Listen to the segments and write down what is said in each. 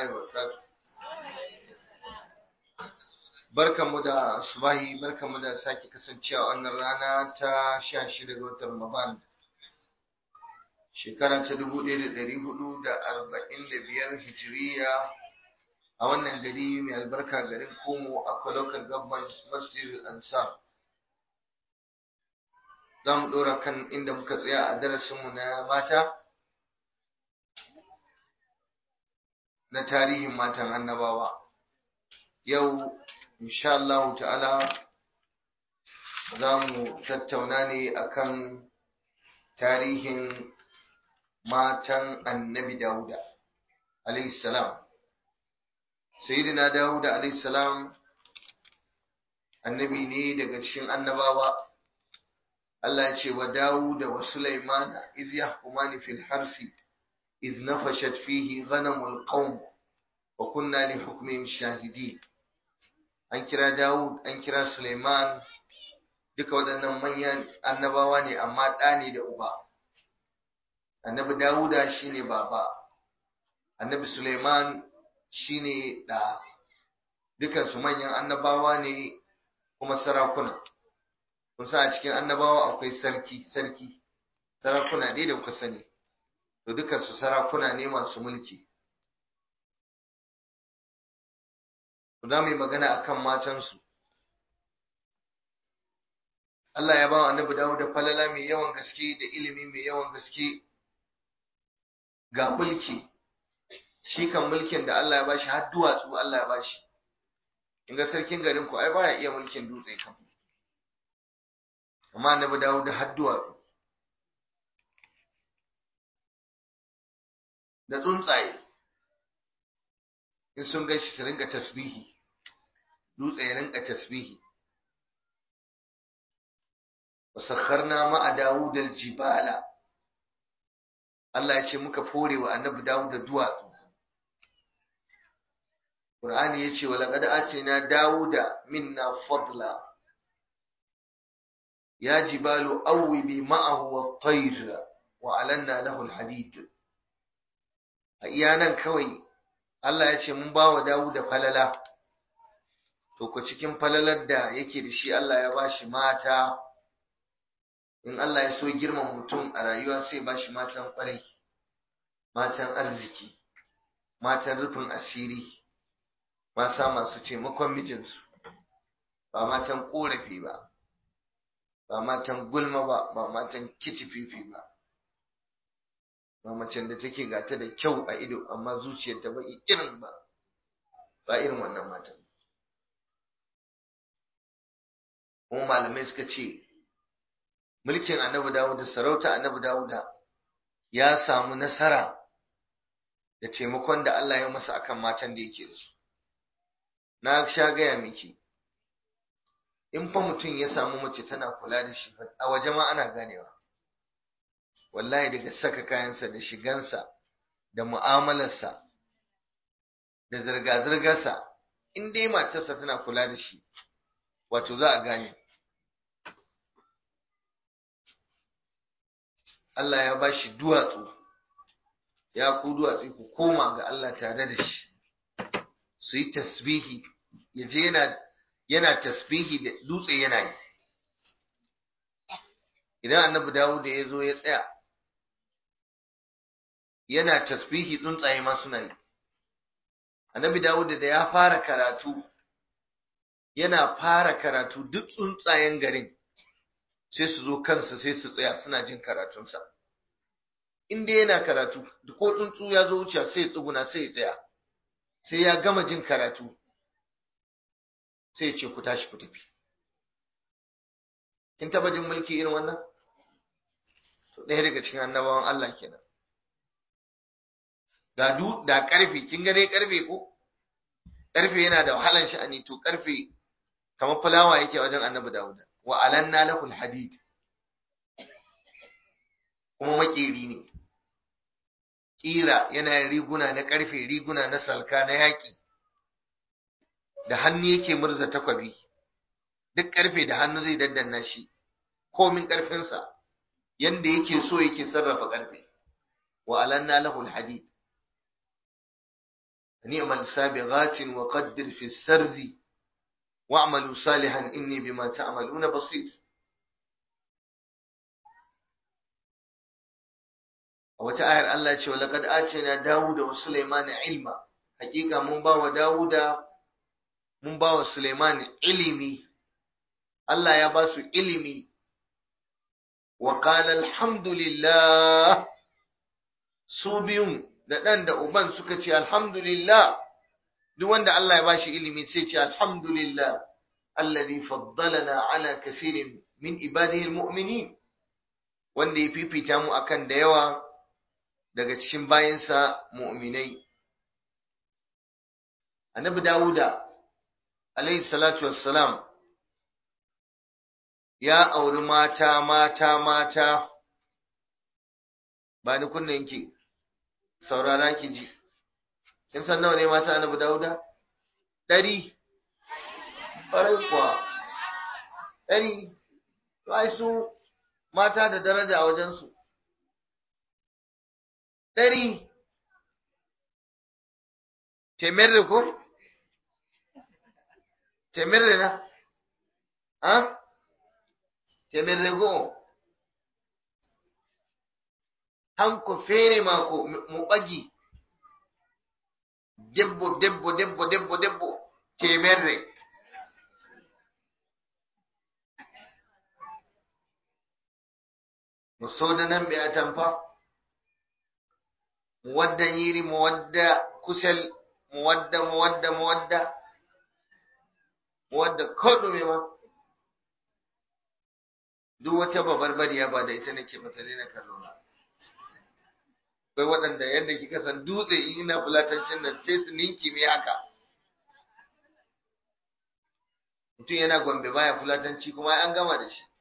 الله وبركاته barkanmu da subahi barkanmu da sake kasancewa wannan rana ta sha shida ga watan Ramadan shekara ta dubu ɗaya da ɗari hudu da arba'in da biyar hijiriya a wannan gari mai albarka garin Komo a local government masjid ansar za mu ɗora kan inda muka tsaya a darasinmu na mata na tarihin matan annabawa yau insha Allah ta'ala za mu tattauna ne akan tarihin matan annabi Dawuda alayhi salam sayyidina Dawuda alayhi salam annabi ne daga cikin annabawa Allah ya ce wa Dawuda wa Sulaimana iz yahkumani fil harsi iz nafashat fihi ghanamul qawm wa kunna li hukmihim shahidin an kira Dawud an kira Sulaiman duka waɗannan manyan annabawa ne amma ɗa ne da uba annabi Dawuda shine baba annabi Sulaiman shine ɗa dukansu manyan annabawa ne kuma sarakuna kun sa a cikin annabawa akwai sarki sarki sarakuna ne da kuka sani to dukansu sarakuna ne masu mulki za mu yi magana a kan matansu. Allah ya ba wa annabi dawo da falala mai yawan gaske da ilimi mai yawan gaske ga mulki, shi kan mulkin da Allah ya bashi har duwatsu Allah ya bashi. In ga sarkin garin ku ai baya iya mulkin dutse kan. Amma annabi dawo da har duwatsu. Da tsuntsaye. in sun gaishe su rinka tasbihi dutse ya rinka tasbihi wasakharna ma'a dawud aljibala Allah ya ce muka fore wa annabi dawud da duwatsu Qur'ani ya ce wa laqad atina dawuda minna fadla ya jibalu awwibi ma'ahu wat-tayr wa alanna lahu al-hadid a iyanan kawai Allah ya ce mun ba wa Dawuda falala, to ku cikin falalar da yake da shi Allah ya ba shi mata, in Allah ya so girman mutum a rayuwa sai ba shi matan ƙwarai, matan arziki, matan rufin asiri, masa masu taimakon mijinsu, ba matan ƙorafi ba, ba matan gulma ba, ba matan kicififi ba. ba macen da take gata da kyau a ido amma zuciyarta ba irin ba ba irin wannan matan kuma malamai suka ce mulkin annabi dawuda sarauta annabi dawuda ya samu nasara da taimakon da Allah ya masa akan matan da yake da su na sha gaya miki in fa mutum ya samu mace tana kula da shi a waje ma ana ganewa wallahi daga saka kayansa da shigansa da mu'amalarsa da zirga-zirgarsa in dai matarsa tana kula da shi wato za a gane Allah ya ba shi duwatsu ya ku duwatsu ku koma ga Allah tare da shi su yi tasbihi ya je yana yana tasbihi da dutse yana yi idan annabi dawo da ya zo ya tsaya yana tasbihi tsuntsaye ma suna yi annabi dawud da ya fara karatu yana fara karatu duk tsuntsayen garin sai su zo kansa sai su tsaya suna jin karatunsa in dai yana karatu ko tsuntsu ya zo wuce sai ya tsuguna sai ya tsaya sai ya gama jin karatu sai ya ce ku tashi ku tafi kin taba jin mulki irin wannan ɗaya daga cikin annabawan Allah kenan ga du da karfe kin ga dai karfe ko karfe yana da wahalan sha'ani to karfe kamar fulawa yake wajen annabi Dawud wa alanna lahul hadid kuma makeri ne kira yana riguna na karfe riguna na salka na yaki da hannu yake murza takwabi duk karfe da hannu zai daddanna shi komin karfinsa yanda yake so yake sarrafa karfe wa alanna lahul hadid ni'mal sabighatin wa qaddir fi sardi wa'malu salihan inni bima ta'maluna basir a wata ayar Allah ce wa laqad atina Dawuda wa Sulaimana ilma hakika mun ba wa Dawuda mun ba wa Sulaiman ilimi Allah ya ba su ilimi wa qala alhamdulillah su biyun da ɗan da uban suka ce alhamdulillah duk wanda Allah ya bashi ilimi sai ce alhamdulillah alladhi faddalana ala kathirin min ibadihi almu'minin wanda ya fifita mu akan da yawa daga cikin bayansa mu'minai annabi dawuda alayhi salatu wassalam ya auri mata mata mata ba ni kunna yanki saurara ki ji kin san nawa ne mata annabi dauda ɗari ƙwarai kuwa ɗari to ai su mata da daraja a wajensu ɗari temerre ko temerre na ha temerre go hanko feere maako mo ɓagi debbo debbo debbo debbo debbo temerre mo sodanan ɓe atamfa mo wadda nyiri mo wadda kusel mo wadda mo wadda mo wadda mo wadda ko ɗume ma duk wata babarbariya ba da ita nake mata daina kallo na akwai waɗanda yadda kika san dutse in ina fulatancin nan sai su ninki mai haka mutum yana gombe baya fulatanci kuma an gama da shi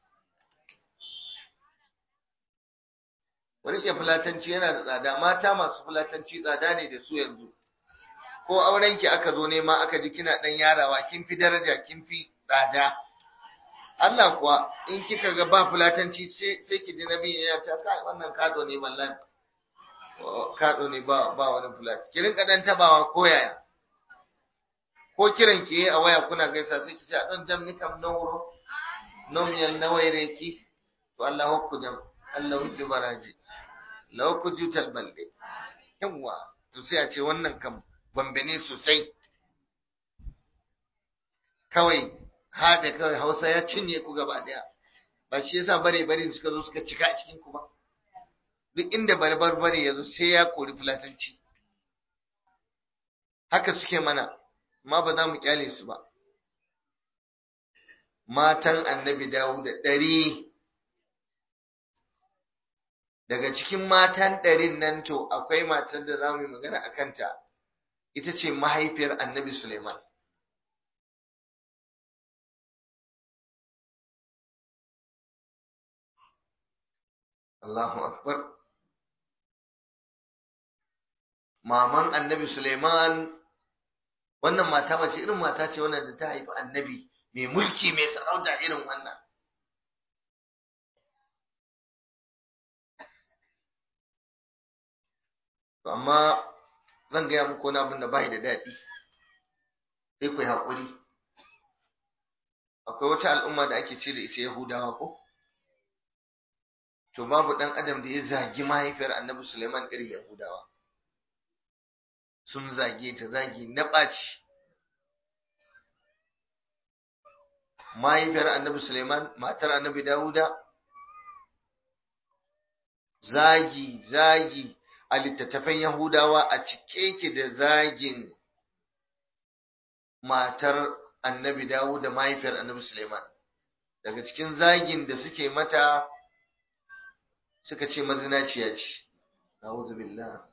wani ke fulatanci yana da tsada mata masu fulatanci tsada ne da su yanzu ko aurenki aka zo nema aka ji kina ɗan yarawa kin fi daraja kin fi tsada Allah kuwa in kika ga ba fulatanci sai ki ji nabi ya ta kai wannan kado ne wallahi kado ne ba ba wani fulati ki rinka dan tabawa ko yaya ko kiran ki a waya kuna gaisa sai ki ce a dan jam ni kam nawro nom yan nawaire ki to Allah hokku jam Allah huddu baraji law ku jutal balde yawa to sai a ce wannan kam gombe ne sosai kawai haɗe kawai hausa ya cinye ku gaba ɗaya ba shi yasa bare bare suka zo suka cika a cikin ku ba duk inda bare bare ya zo sai ya kori fulatanci haka suke mana amma ba za mu kyale su ba matan annabi dawo da ɗari daga cikin matan ɗarin nan to akwai matar da za mu yi magana a kanta ita ce mahaifiyar annabi suleiman Allahu Akbar. Maman annabi Suleiman, wannan mata mace irin mata ce wannan da ta haifi annabi mai mulki mai sarauta irin wannan. Amma zan gaya muku wani abin da bai da daɗi, sai ku yi haƙuri. Akwai wata al'umma da ake ce da ita Yahudawa ko? to babu ɗan adam da ya zagi mahaifiyar annabi Suleiman irin Yahudawa. Sun zage ta zagi na ɓaci. Mahaifiyar annabi Suleiman, matar annabi Dawuda, zagi, zagi a littattafan Yahudawa a cike ke da zagin matar annabi Dawuda mahaifiyar annabi Suleiman. Daga cikin zagin da suke mata suka ce mazinaciya ce a'udhu billah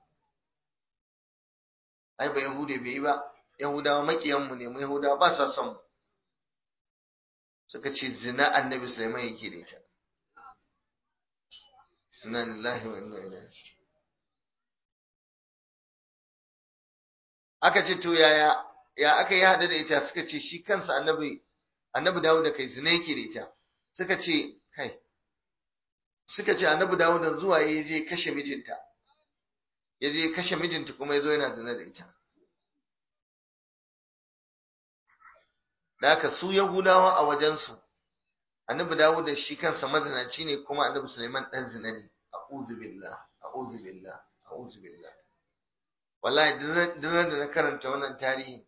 ai ba yahude bai yi ba yahudawa makiyan mu ne mu yahudawa ba sa son mu suka ce zina annabi sulaiman yake da ita inna lillahi wa inna ilaihi aka ce to yaya ya aka yi hada da ita suka ce shi kansa annabi annabi dawo da kai zina yake da ita suka ce kai suka ce annabi dawo da zuwa ya je kashe mijinta ya je kashe mijinta kuma ya zo yana zina da ita da haka su yahudawa a wajensu annabi dawud da shi kansa mazinaci ne kuma annabi suleiman dan zina ne a'udhu billah a'udhu billah a'udhu billah wallahi duk da na karanta wannan tarihi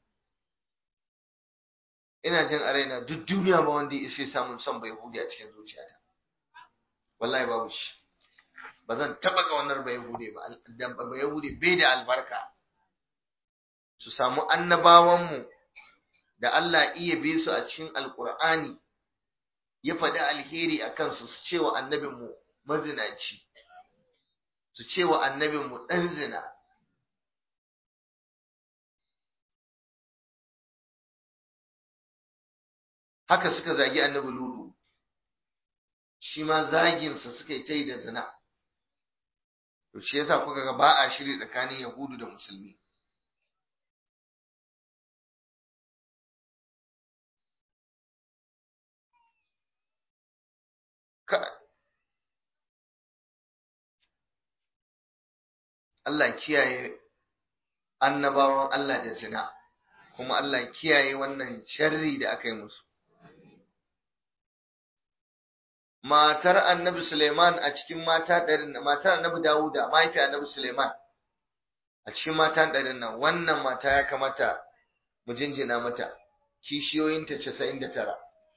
ina jin a raina duk duniya ba wanda ya isa samun son bai hude a cikin zuciyata wallahi babu shi ba zan taba ga wannan bai hude ba dan bai hude bai da albarka su samu annabawan mu da Allah iya bi su a cikin alqur'ani ya faɗi alheri a kansu su ce wa annabinmu mazinaci su ce wa annabinmu ɗan zina haka suka zagi annabi ludu shi ma zaginsa suka yi ta yi da zina to shi yasa kuka ga ba a shiri tsakanin yahudu da musulmi Allah kiyaye annabawan Allah da zina kuma Allah kiyaye wannan sharri da aka yi musu matar annabi Suleiman a cikin mata ɗarin matar annabi Dawuda mahaifi annabi Suleiman a cikin mata ɗarin nan wannan mata ya kamata mu jinjina mata kishiyoyinta casa'in da tara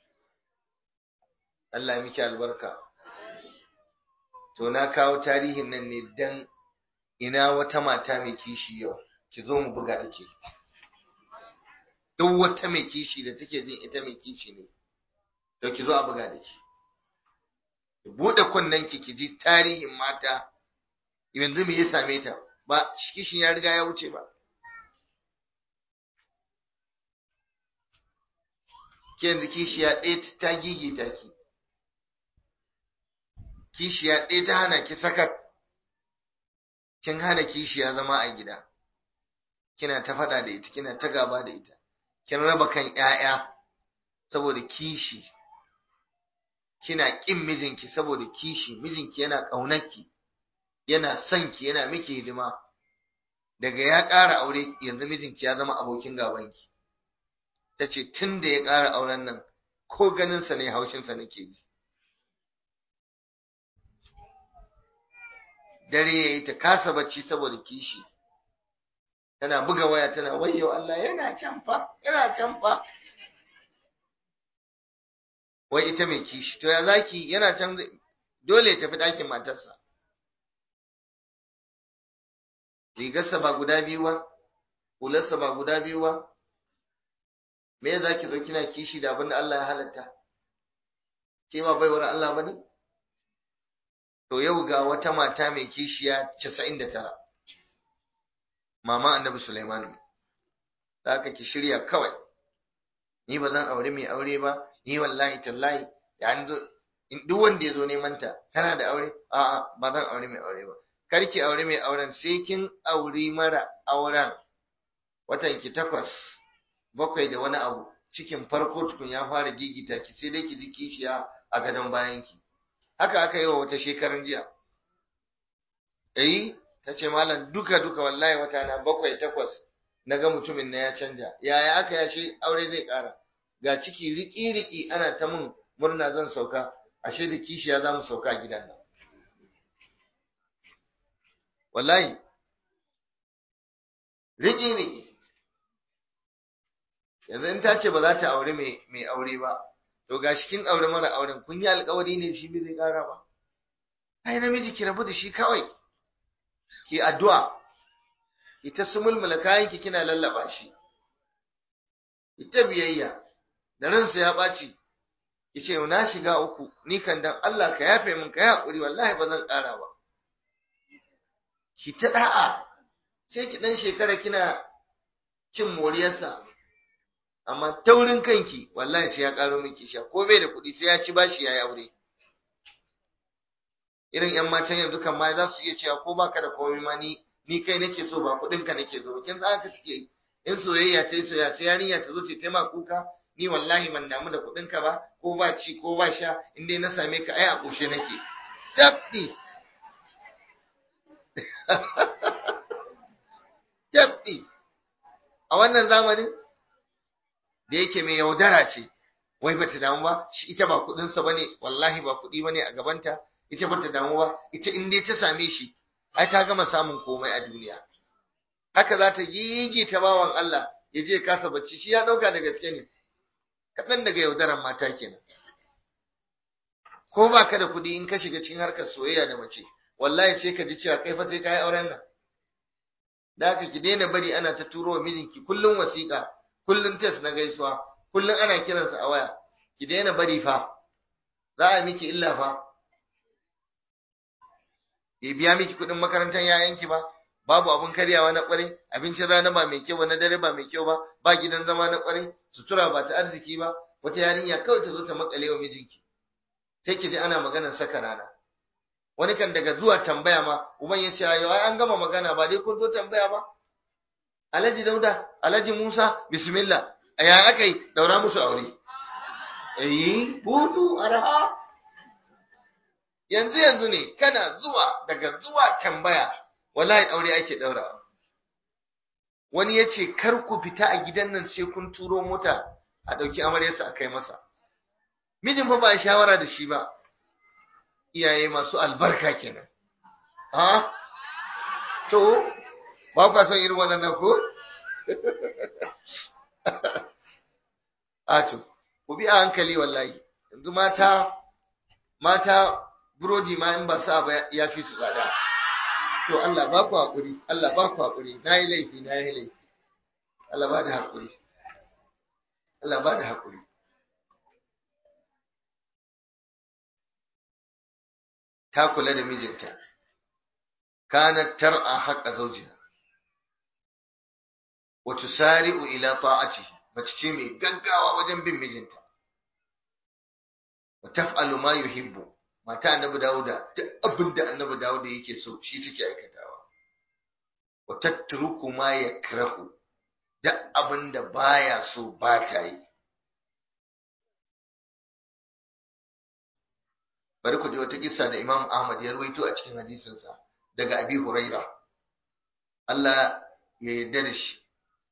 Allah miki albarka to na kawo tarihin nan ne dan ina wata mata mai kishi yau ki zo mu buga da ke duk wata mai kishi da take jin ita mai kishi ne to ki zo a buga da ke ki bude kunnen ki ki ji tarihin mata yanzu me ya same ta ba kishin ya riga ya wuce ba ke yanzu kishiya ɗaya ta gigita ki kishiya ɗaya ta hana ki sakat kin hana kishiya zama a gida kina ta faɗa da ita kina ta gaba da ita kin raba kan ƴaƴa saboda kishi kina ƙin mijinki saboda kishi mijinki yana ƙaunarki yana son ki yana miki hidima daga ya ƙara aure yanzu mijinki ya zama abokin gabanki ta ce tun da ya ƙara auren nan ko ganinsa ne haushinsa nake ji dare ya yi ta kasa bacci saboda kishi tana buga waya tana wayyo Allah yana can fa yana can fa wai ita mai kishi to ya zaki yana can dole ya tafi ɗakin matarsa rigarsa ba guda biyu ba hularsa ba guda biyu ba me ya zaki zo kina kishi da abin da Allah ya halatta ke ma baiwar Allah bane to yau ga wata mata mai kishiya 99 mama annabi Sulaiman da aka ki shirya kawai ni ba zan aure mai aure ba ni wallahi tallahi da an zo duk wanda ya zo neman ta kana da aure a'a ba zan aure mai aure ba kar ki aure mai auren sai kin auri mara auren watan ki takwas bakwai da wani abu cikin farko tukun ya fara gigita ki sai dai ki ji kishiya a gadon bayan ki haka aka yi wa wata shekaran jiya eh ta ce malam duka duka wallahi wata na bakwai takwas na ga mutumin na ya canja yaya aka yace aure zai ƙara ga ciki riki-riki ana ta mun murna zan sauka ashe da kishiya za mu sauka gidan nan wallahi riki-riki yanzu in ta ce ba za ta aure mai aure ba to ga shi kin aure mara auren kun yi alkawari ne shi bai zai ƙara ba ai namiji ki rabu da shi kawai ki addu'a ki ta sumulmula kayan ki kina lallaba shi ita biyayya da ransa ya ɓaci ki ce na shiga uku ni kan dan Allah ka yafe min ka yi haƙuri wallahi ba zan ƙara ba ki ta da'a sai ki dan shekara kina cin moriyarsa amma taurin kanki wallahi sai ya ƙaro miki sha ko bai da kuɗi sai ya ci bashi ya yi aure irin yan matan yanzu kan ma za su iya cewa ko baka da komai ma ni ni kai nake so ba kuɗin ka nake so kin san haka suke in soyayya ta yi soyayya sai yarinya ta zo ta taimaka kuka ni wallahi ban damu da kuɗin ka ba ko ba ci ko ba sha in dai na same ka ai a ƙoshe nake tabdi tabdi a wannan zamanin da yake mai yaudara ce wai bata damu ba shi ita ba kudinsa bane wallahi ba kudi bane a gabanta ita bata damu ba ita in dai ta same shi ai ta gama samun komai a duniya haka za ta gigi ta bawan Allah ya je kasa bacci shi ya dauka da gaske ne kaɗan daga yaudaran mata kenan ko ba ka da kuɗi in ka shiga cikin harkar soyayya da mace wallahi sai ka ji cewa kai fa sai ka yi auren nan da haka ki daina bari ana ta turo wa mijinki kullum wasiƙa kullum test na gaisuwa kullum ana kiransa a waya ki daina bari fa za a miki illa fa bai biya miki kuɗin makarantar yayanki ba babu abun karyawa na ƙwarai abincin rana ba mai kyau ba na dare ba mai kyau ba ba gidan zama na ƙwarai sutura ba ta arziki ba wata yarinya kawai ta zo ta makale wa mijinki sai ki ji ana maganar saka rana wani kan daga zuwa tambaya ma uban ya ce ayo ai an gama magana ba dai kun zo tambaya ba Alhaji Dauda Alhaji Musa bismillah aya akai daura musu aure eh budu arha yanzu yanzu ne kana zuwa daga zuwa tambaya wallahi aure ake daurawa wani ya ce kar ku fita a gidan nan sai kun turo mota a ɗauki amaryarsa a kai masa mijin fa ba a shawara da shi ba iyaye masu albarka kenan ha to ba ku son irin wannan ko a to ku bi a hankali wallahi yanzu mata mata burodi ma in ba sa ba ya fi su tsada to Allah ba ku haƙuri Allah ba ku haƙuri na yi laifi na yi laifi Allah ba da haƙuri Allah ba da haƙuri ta kula da mijinta kanat tar'a haqqa zawjiha wa tusari'u ila ta'atihi mace ce mai gaggawa wajen bin mijinta wa taf'alu ma yuhibbu mata annabi Dawuda duk abin da annabi Dawuda yake so shi take aikatawa wa tatruku ma yakrahu duk abin da baya so ba ta yi bari ku ji wata kissa da Imam Ahmad ya rawaito a cikin hadisinsa daga Abi Huraira Allah ya yarda da shi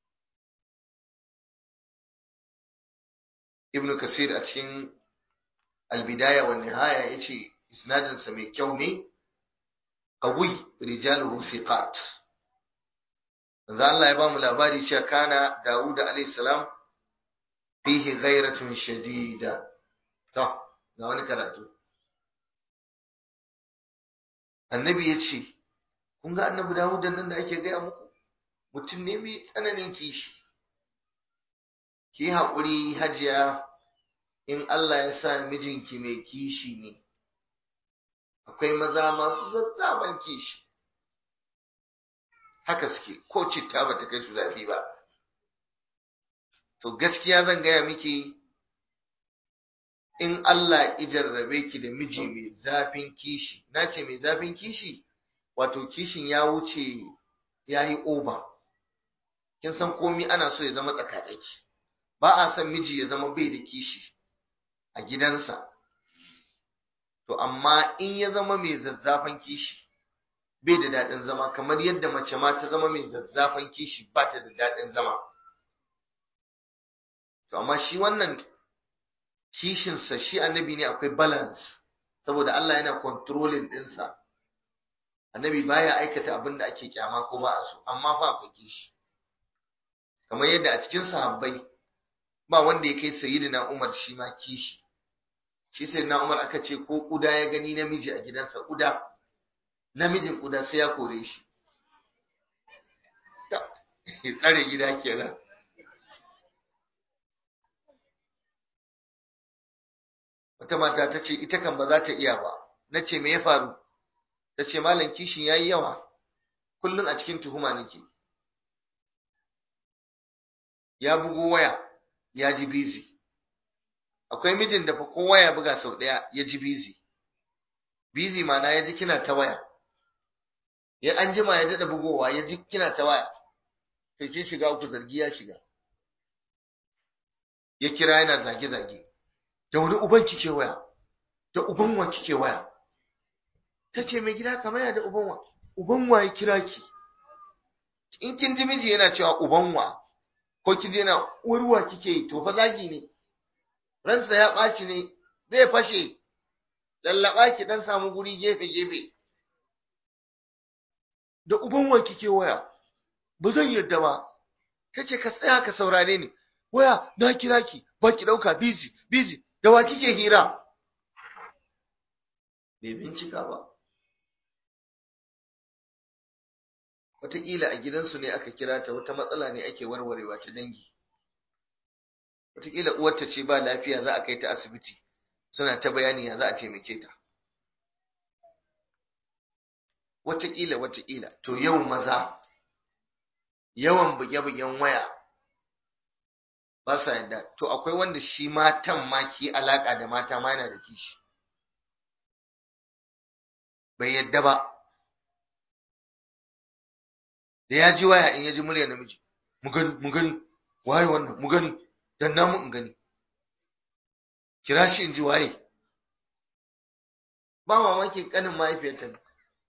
Ibn Kasir a cikin Al-Bidaya wa Nihaya yace isnadin sa mai kyau ne qawi rijaluhu siqat manzo Allah ya ba mu labari cewa kana Dawud alayhi salam fihi ghairatun shadida to ga wani karatu annabi ya ce kun ga annabi dawud nan da ake gaya muku mutum ne mai tsananin kishi ki haƙuri hajiya in Allah ya sa mijinki mai kishi ne akwai maza masu zazzaban kishi haka suke ko citta ba ta kai su zafi ba to gaskiya zan gaya miki in Allah ijarrabe ki da miji mai zafin kishi na ce mai zafin kishi wato kishin ya wuce ya yi oba kin san komi ana so ya zama tsakatsaki ba a son miji ya zama bai da kishi a gidansa to amma in ya zama mai zazzafan kishi bai da daɗin zama kamar yadda mace ma ta zama mai zazzafan kishi ba ta da daɗin zama to amma shi wannan kishinsa shi annabi ne akwai balance saboda Allah yana controlling ɗinsa annabi baya aikata abin da ake kyama ko ba a so amma fa akwai kishi kamar yadda a cikin sahabbai ba wanda ya kai sayyidina Umar shi ma kishi shi sayyidina Umar aka ce ko kuda ya gani namiji a gidansa kuda namijin kuda sai ya kore shi tsare gida kenan wata mata ta ce ita kan ba za ta iya ba na ce me ya faru ta ce malam kishin ya yi yawa kullum a cikin tuhuma nake ya bugo waya ya ji bizi akwai mijin da fa ko waya buga sau ɗaya ya ji bizi bizi mana ya ji kina ta waya ya an jima ya daɗa bugowa ya ji kina ta waya to kin shiga uku zargi ya shiga ya kira yana zage-zage da wani uban kike waya da uban wa kike waya ta ce mai gida kamar ya da uban wa uban wa ya kira ki in kin ji miji yana cewa uban wa ko ki je na urwa kike yi to fa zagi ne ransa ya ɓaci ne zai fashe lallaba ki dan samu guri gefe gefe da uban wa kike waya ba zan yarda ba kace ka tsaya ka saurare ni waya na kira ki ba ki dauka busy busy da wa kike hira bai bincika ba wataƙila a gidansu ne aka kira ta wata matsala ne ake warwarewa ta dangi wataƙila uwarta ce ba lafiya za a kai ta asibiti suna ta bayani ya za a taimake ta wataƙila wataƙila to yau maza yawan buge-bugen waya ba sa yadda to akwai wanda shi matan ma ki alaƙa da mata ma yana da kishi bai yadda ba da ya ji waya in ya ji murya namiji mu gani mu gani waye wannan mu gani dan namu in gani kira shi in ji waye ba mamaki kanin mahaifiyarta ne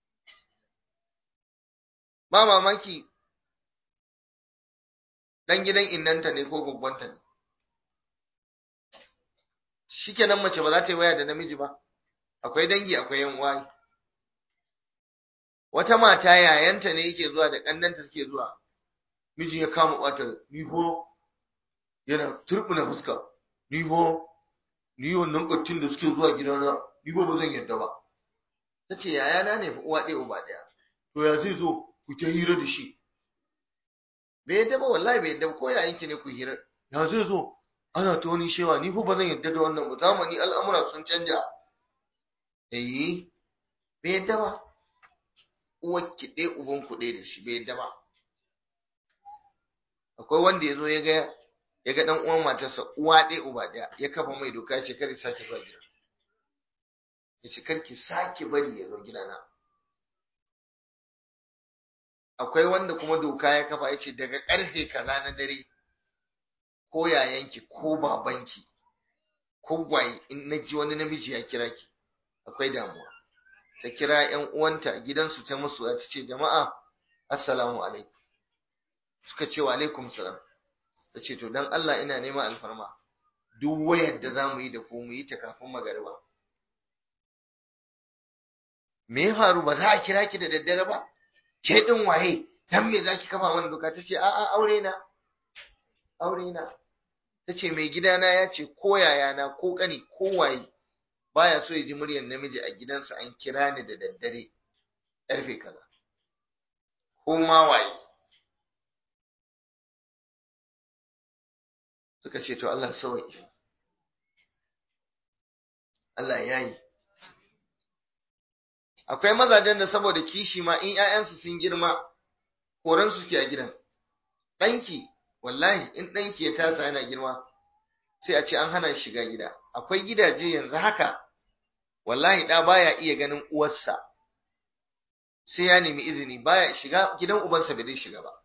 ba mamaki dan gidan innanta ne ko gwaggwanta ne shikenan mace ba za ta yi waya da namiji ba akwai dangi akwai yan uwa wata mata yayanta ne yake zuwa da kannanta suke zuwa miji ya kama kwatar ni ko yana turbina fuska ni ko ni wannan kattin da suke zuwa gidana ni ko ba zan yarda ba tace yayana ne fa uwa ɗaya uba ɗaya to ya zai zo ku ta hira da shi bai yadda ba wallahi bai yadda ba ko yayanki ne ku hira ya zai zo ana ta wani shewa ni fa ba zan yadda da wannan ba zamani al'amura sun canja eh bai yadda ba uwar ki ɗaya uban ku ɗaya da shi bai yadda ba akwai wanda ya zo ya ga ya ga dan uwan matarsa uwa ɗaya uba ɗaya ya kafa mai doka ya ce kar sake zuwa gida ya ce kar ki sake bari ya zo gidana akwai wanda kuma doka ya kafa ya ce daga ƙarfe kaza na dare ko yayanki ko babanki ko gwaye in na ji wani namiji ya kira ki akwai damuwa ta kira ‘yan uwanta gidansu ta musu ta ce jama'a assalamu alaikum suka ce wa alaikum salam ta ce to don Allah ina neman alfarma duk wayar da za mu yi da ku mu yi ta kafin magariba me ya faru ba za a kira ki da daddare ba ke din waye dan me zaki kafa mana doka tace a a aure na aure na tace mai gidana ya ce ko yayana ko kani ko waye baya so ya ji muryar namiji a gidansa an kira ni da daddare karfe kaza ko ma waye suka ce to Allah sauki Allah ya yi akwai mazajen da saboda kishi ma in ‘ya'yansu sun girma koran su ke a gidan ɗanki wallahi in ɗanki ya tasa yana girma sai a ce an hana shiga gida akwai gidaje yanzu haka wallahi ɗa baya iya ganin uwarsa sai ya nemi izini baya shiga gidan ubansa bai zai shiga ba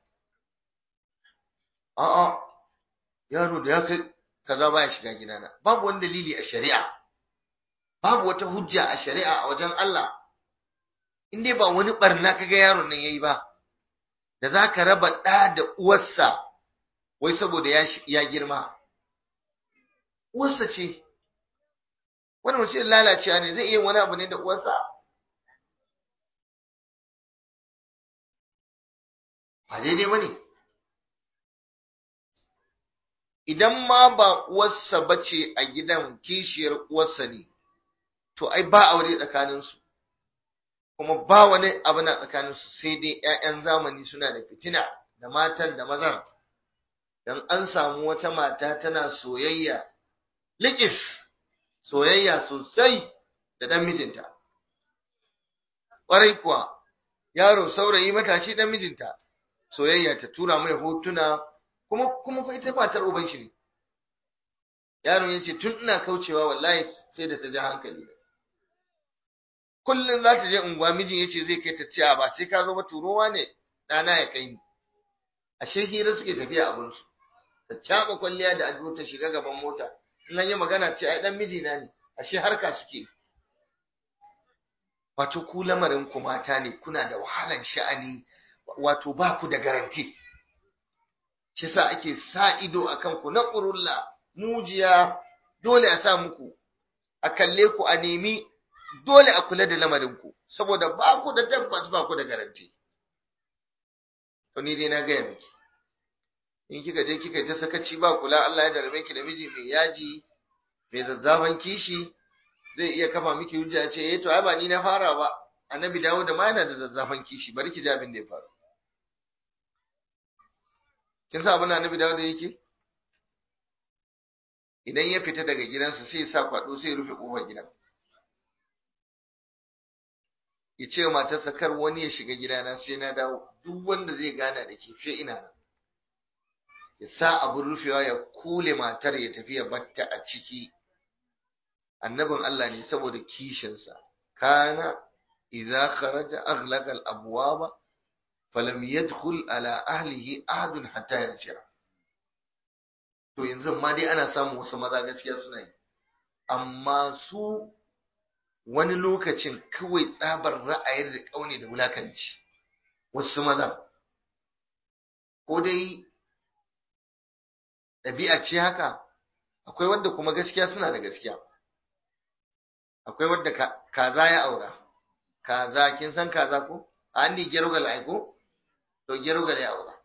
a'a yaro da ya kai kaza baya shiga gidana babu wani dalili a shari'a babu wata hujja a shari'a a wajen Allah in dai ba wani barna kaga yaron nan yayi ba da zaka raba ɗa da uwarsa wai saboda ya ya girma uwarsa ce wani mutum lalacewa ne zai iya wani abu ne da uwarsa ba daidai ba ne idan ma ba uwarsa bace a gidan kishiyar uwarsa ne to ai ba aure tsakaninsu kuma ba wani abu na tsakaninsu sai dai 'ya'yan zamani suna da fitina da matan da mazan dan an samu wata mata tana soyayya likis soyayya sosai da dan mijinta ƙwarai kuwa yaro saurayi matashi dan mijinta soyayya ta tura mai hotuna kuma kuma fa ita matar uban shi ne yaron yace tun ina kaucewa wallahi sai da ta ji hankali kullum za ta je unguwa mijin yace zai kai ta ciya ba sai ka zo ba turowa ne ɗana ya kai ni ashe hira suke tafiya abin su ta caɓa kwalliya da ado ta shiga gaban mota in an yi magana ce ai dan mijina ne ashe harka suke wato ku lamarin ku mata ne kuna da wahalan sha'ani wato ba ku da garanti shi sa ake sa ido akan ku na ƙurulla mujiya dole a sa muku a kalle ku a nemi dole a kula da lamarin ku saboda ba ku da tabbas ba ku da garanti to ni dai na gaya miki in kika je kika ta sakaci ba kula Allah ya jarabe ki da miji mai yaji mai zazzafan kishi zai iya kafa miki hujja ce eh to ai ba ni na fara ba annabi dawo da ma yana da zazzafan kishi bari ki ji abin da ya faru kin sa abin da annabi dawo da yake idan ya fita daga gidansa sai ya sa kwado sai ya rufe kofar gidan ya ce wa matarsa kar wani ya shiga gidana sai na dawo duk wanda zai gana da ke sai ina nan ya sa abin rufewa ya kule matar ya tafi ya batta a ciki annabin Allah ne saboda kishinsa kana idza kharaja aghlaqa al-abwaba falam yadkhul ala ahlihi ahadun hatta yarji'a to yanzu ma dai ana samun wasu maza gaskiya suna yi amma su wani lokacin kawai tsabar ra'ayin da kaune da wulakanci wasu maza ko dai ɗabi'a ce haka akwai wanda kuma gaskiya suna da gaskiya akwai wanda kaza ya aura kaza kin san kaza ko an ni gerugal ai ko to gerugal ya aura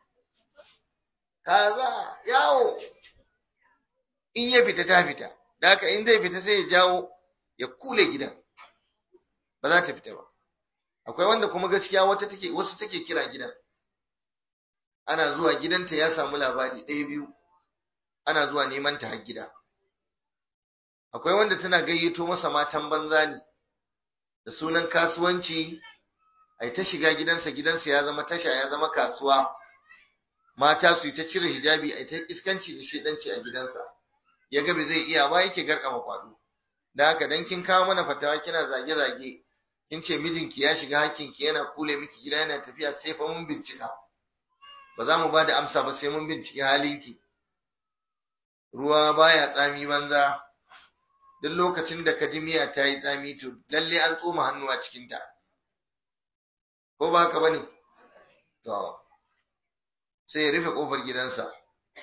kaza yawo in ya fita ta fita da haka in zai fita sai ya jawo ya kule gidan ba za ta fita ba akwai wanda kuma gaskiya wata take wasu take kira gidan ana zuwa gidanta ya samu labari ɗaya biyu ana zuwa neman ta har gida akwai wanda tana gayyato masa matan banza ne da sunan kasuwanci ai ta shiga gidansa gidansa ya zama tasha ya zama kasuwa mata su yi ta cire hijabi ai ta iskanci da shedanci a gidansa ya ga bai zai iya ba yake garkama kwado da haka dan kin kawo mana fatawa kina zage zage kin ce mijinki ya shiga hakkinki yana kule miki gida yana tafiya sai fa mun bincika ba za mu ba da amsa ba sai mun binciki halinki ruwa baya tsami banza duk lokacin da ka ji miya ta yi tsami to lalle an tsoma hannu a cikinta ko ba haka bane to sai ya rufe kofar gidansa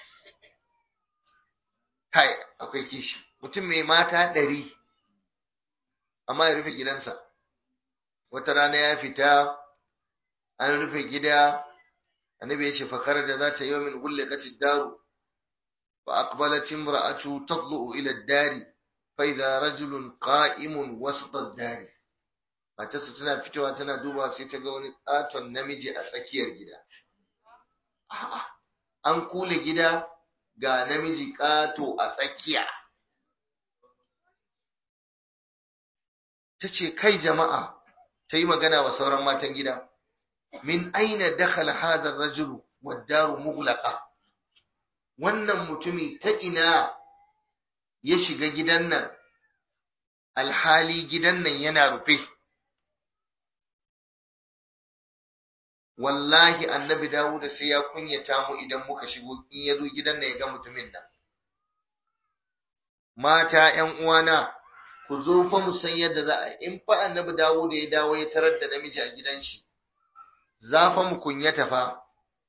kai akwai kishi mutum mai mata ɗari amma ya rufe gidansa wata rana ya fita an rufe gida annabi ya ce fakar da za ta yi min gulle kacin daru fa aqbalat imra'atu tadlu ila ad-dari fa idha rajulun qa'imun wasata ad-dari matarsa tana fitowa tana duba sai ta ga wani katon namiji a tsakiyar gida an kule gida ga namiji kato a tsakiya ta ce kai jama'a ta yi magana wa sauran matan gida min aina dakhala hadha ar-rajulu wad-daru mughlaqa wannan mutumi ta ina ya shiga gidan nan alhali gidan nan yana rufe wallahi annabi Dawud sai ya kunyata mu idan muka shigo in ya zo gidan nan ya ga mutumin nan mata ƴan uwana ku zo fa mu san yadda za a in fa annabi Dawud ya dawo ya tarar da namiji a gidan shi za fa mu kunyata fa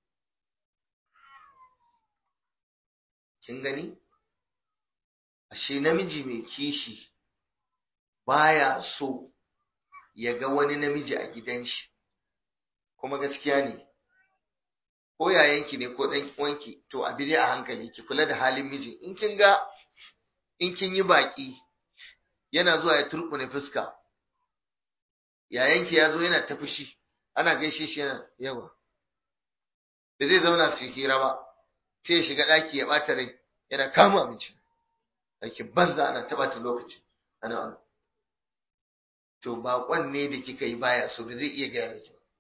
kin gani ashe namiji mai kishi baya so ya ga wani namiji a gidan shi kuma gaskiya ne ko yayanki ne ko dan uwanki to a bide a hankali ki kula da halin miji in kin ga in kin yi baki yana zuwa ya turbune fuska yayanki ya zo yana ta fushi ana gaishe shi yana yawa da zai zauna su hira ba sai ya shiga ɗaki ya ɓata rai yana kama abinci ake banza ana taɓa ta lokaci ana ana to baƙon ne da kika yi baya so da zai iya gaya miki ba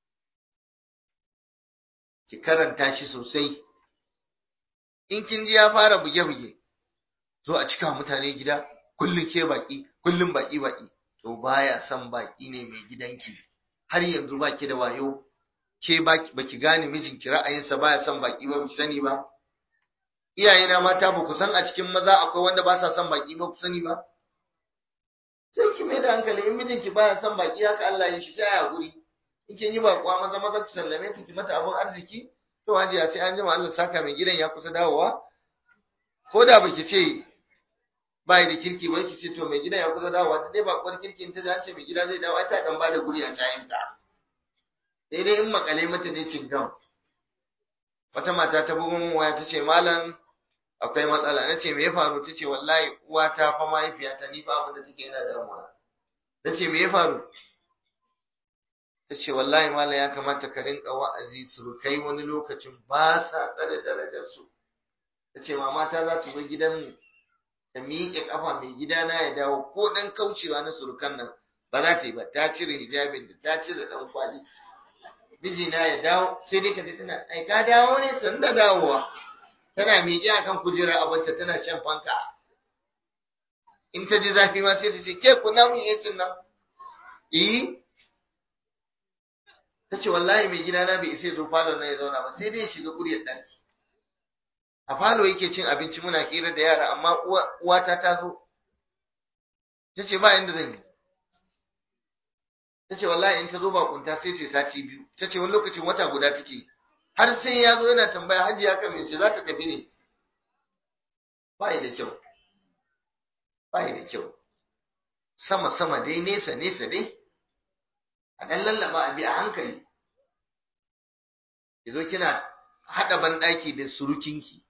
ki karanta shi sosai in kin ji ya fara buge-buge zo a cika mutane gida kullum ke baki kullum baki baki to baya son baki ne mai gidanki har yanzu baki da wayo ke baki gane mijinki ra'ayinsa baya son baki ba ku sani ba iyayena mata ba ku san a cikin maza akwai wanda ba sa son baki ba ku sani ba sai ki mai da hankali in mijinki baya son baki haka Allah ya shi sai a guri in kin yi bakuwa maza maza ki sallame ta ki mata abun arziki to hajiya sai an jima Allah saka mai gidan ya kusa dawowa ko da baki ce bai da kirki ba ki ce to mai gidan ya kusa dawowa da dai ba kwar kirki in ta ji an ce mai gida zai dawo ai ta dan bada guri a cayin ta sai dai in makale mata ne cingam wata mata ta bugun min waya ta ce malam akwai matsala na ce me ya faru ta ce wallahi uwata fa mahaifiyata ni fa abin da take yana damuwa na ce me ya faru ta ce wallahi malam ya kamata ka rinka wa'azi surukai wani lokacin ba sa tsare darajarsu ta ce mama ta za ta zo gidanmu ta miƙe ƙafa mai gidana ya dawo ko ɗan kaucewa na surukan nan ba za ta yi ba ta cire hijabin da ta cire ɗan kwali mijina ya dawo sai dai ka ji tana ai ka dawo ne san da dawowa tana miƙe akan kujera abinta tana shan fanka in ta ji zafi ma sai ta ce ke kuna mun yi nan eh ta ce wallahi mai gidana bai isa zo falon nan ya zauna ba sai dai ya shiga kuryar ɗaki a falo yake cin abinci muna hira da yara amma uwata ta zo ta ce ba inda zan yi ta ce wallahi in ta zo bakunta sai ce sati biyu ta ce wani lokacin wata guda take har sai ya zo yana tambaya hajji ya kan mace za ta tafi ne ba da kyau ba da kyau sama sama dai nesa nesa dai a ɗan lallaba a bi a hankali ki zo kina haɗa banɗaki da surukinki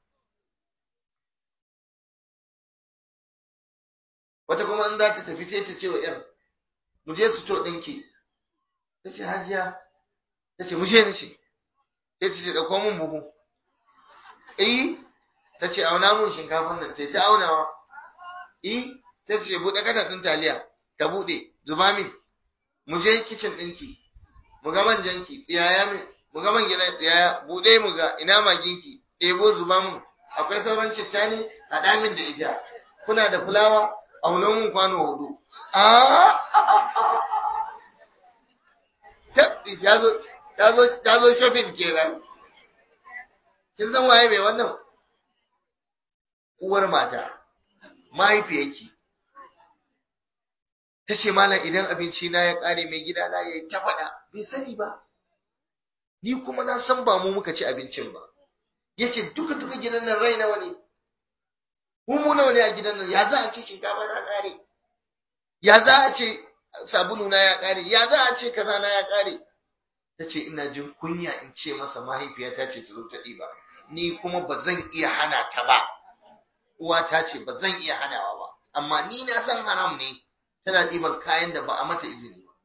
wata kuma in za ta tafi sai ta ce wa ‘yar mu je su to ɗinki ta ce hajiya ta ce mu je ni ce sai ta ce ɗauko mun buhu eh ta ce auna mun shinkafin nan ta ta aunawa eh ta ce buɗe kada ɗin taliya ta buɗe zuba min mu je kicin ɗinki mu ga manjanki tsiyaya min mu ga man gida tsiyaya buɗe mu ga ina maginki ɗebo zuba mun akwai sauran citta ne haɗa min da ita kuna da fulawa auna mun kwano hudu ta zo shopping kenan kin san waye mai wannan uwar mata mahaifiyarki ta ce malam idan abinci na ya kare mai gida na yayi ta faɗa bai sani ba ni kuma na san ba mu muka ci abincin ba yace duka duka gidan nan rai nawa ne mu mu nawa ne a gidan nan ya za a ce shinkafa na kare ya za a ce sabulu na ya kare ya za a ce kaza na ya kare ta ce ina jin kunya in ce masa mahaifiyata ce ta zo ta ɗiba ni kuma ba zan iya hana ta ba uwa ta ce ba zan iya hanawa ba amma ni na san haram ne tana ɗiban kayan da ba a mata izini ba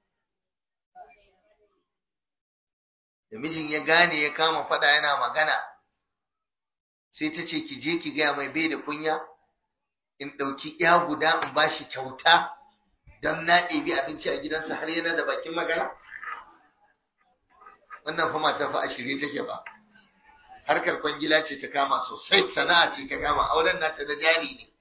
da mijin ya gane ya kama fada yana magana sai ta ce ki je ki gaya mai bai da kunya in ɗauki ya guda in ba shi kyauta don na ɗebi abinci a gidansa har yana da bakin magana wannan fa mata fa a shirye take ba harkar kwangila ce ta kama sosai sana'a ce ta kama auren nata da jari ne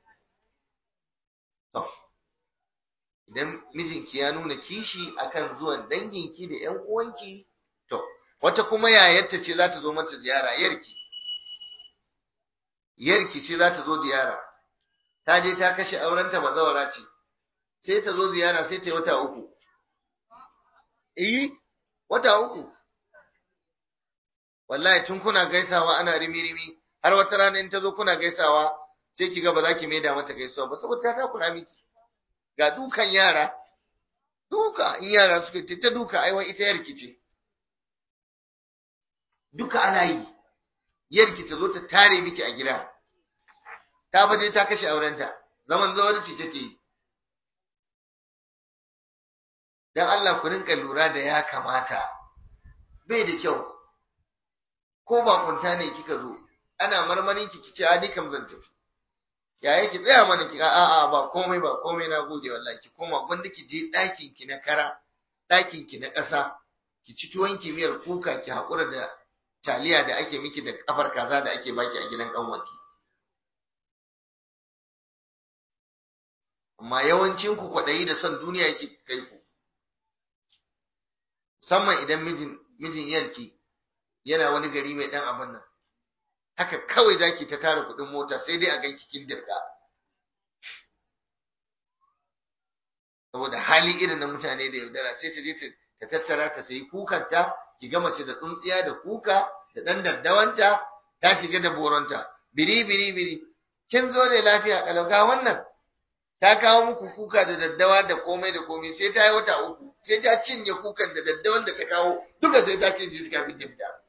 idan mijinki ya nuna kishi akan zuwan danginki da ƴan uwanki to wata kuma yayarta ce za ta zo mata ziyara yarki yarki ce za ta zo ziyara ta je ta kashe aurenta bazawara ce sai ta zo ziyara sai ta yi wata uku eh wata uku wallahi tun kuna gaisawa ana rimi-rimi har wata rana in ta zo kuna gaisawa sai ki ga ba za ki maida mata gaisuwa ba saboda ta takura miki ga dukan yara duka in yara suka ce ta duka aiwa ita yarki ce duka ana yi yarki ta zo ta tare miki a gida ta fa ta kashe aurenta zaman zawarci take yi dan Allah ku rinka lura da ya kamata bai da kyau ko ba kunta ne kika zo ana marmarin ki kice a ni kam zan tafi yaya ki tsaya mana ki a a ba komai ba komai na gode wallahi ki koma gwanda ki je ɗakin ki na kara ɗakin ki na ƙasa ki ci tuwon ki miyar kuka ki haƙura da taliya da ake miki da kafar kaza da ake baki a gidan ƙanwaki amma yawancin ku kwaɗayi da son duniya yake kai ku musamman idan mijin mijin yanki yana wani gari mai dan abin nan haka kawai zaki ta tara kuɗin mota sai dai a ganki kin dirka saboda hali irin na mutane da yaudara sai ta je ta tattara ta sayi kukanta ki ga mace da tsuntsiya da kuka da ɗan daddawanta ta shiga da boronta biri biri biri kin zo ne lafiya kalau ga wannan ta kawo muku kuka da daddawa da komai da komai sai ta yi wata uku sai ta cinye kukan da daddawan da ta kawo duka sai ta cinye su kafin ta fita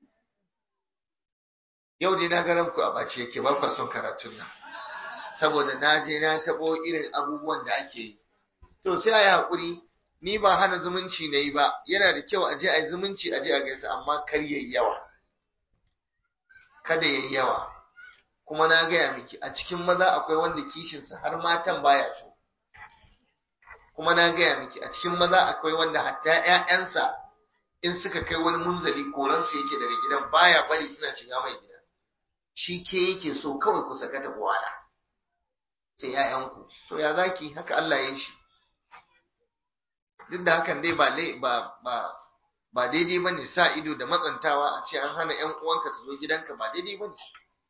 yau dai na ga ku a bace yake ba ku son karatun nan saboda na je na tabo irin abubuwan da ake yi to sai a yi haƙuri ni ba hana zumunci na yi ba yana da kyau a je a yi zumunci a je a gaisa amma kar yayi yawa kada yayi yawa kuma na gaya miki a cikin maza akwai wanda kishinsa har matan baya so kuma na gaya miki a cikin maza akwai wanda hatta ƴaƴansa in suka kai wani munzali koransu yake daga gidan baya bari suna shiga mai gida shi ke yake so kawai ku saka ta wala sai ƴaƴanku to ya zaki haka Allah ya yi shi duk da hakan dai ba ba ba ba daidai bane sa ido da matsantawa a ce an hana ƴan uwanka su zo gidanka ba daidai bane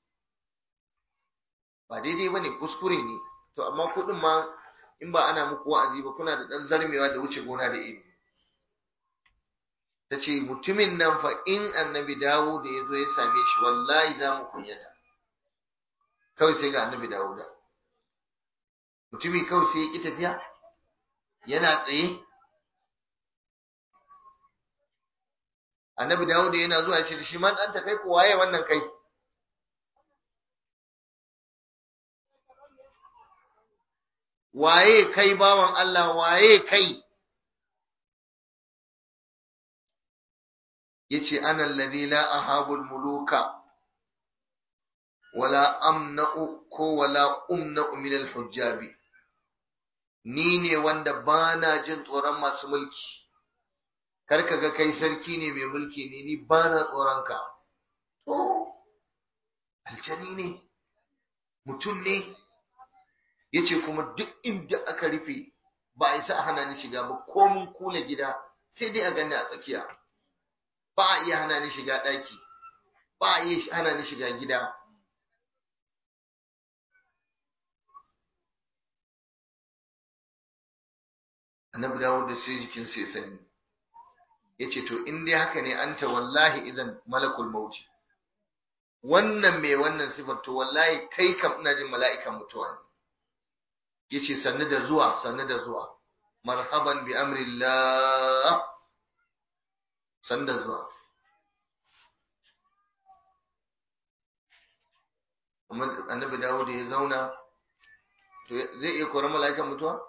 ba daidai bane kuskure ne to amma kuɗin ma in ba ana muku wa'azi ba kuna da ɗan zarmewa da wuce gona da iri ta ce mutumin nan fa in annabi dawo da ya zo ya same shi wallahi za mu kunyata kawai sai ga annabi dawo da mutumi kawai sai ya ƙi tafiya yana tsaye annabi dawo da yana zuwa ce da shi man an kai ko waye wannan kai waye kai bawan Allah waye kai yace ana alladhi la ahabul muluka wala amna'u ko wala umna'u min al-hujjabi ni ne wanda bana jin tsoron masu mulki kar ka ga kai sarki ne mai mulki ne ni bana tsoron ka to aljani ne mutum ne yace kuma duk inda aka rufe ba a isa a hana ni shiga ba ko mun kula gida sai dai a gani a tsakiya ba a iya hana ni shiga ɗaki ba a iya hana ni shiga gida annabi dawo da sai jikin sai sani yace to in dai haka ne anta wallahi idan malakul mauti wannan mai wannan sifar to wallahi kai kam ina jin mala'ikan mutuwa ne yace sannu da zuwa sannu da zuwa marhaban bi amrillah sannu da zuwa annabi dawo da ya zauna to zai iya koran mala'ikan mutuwa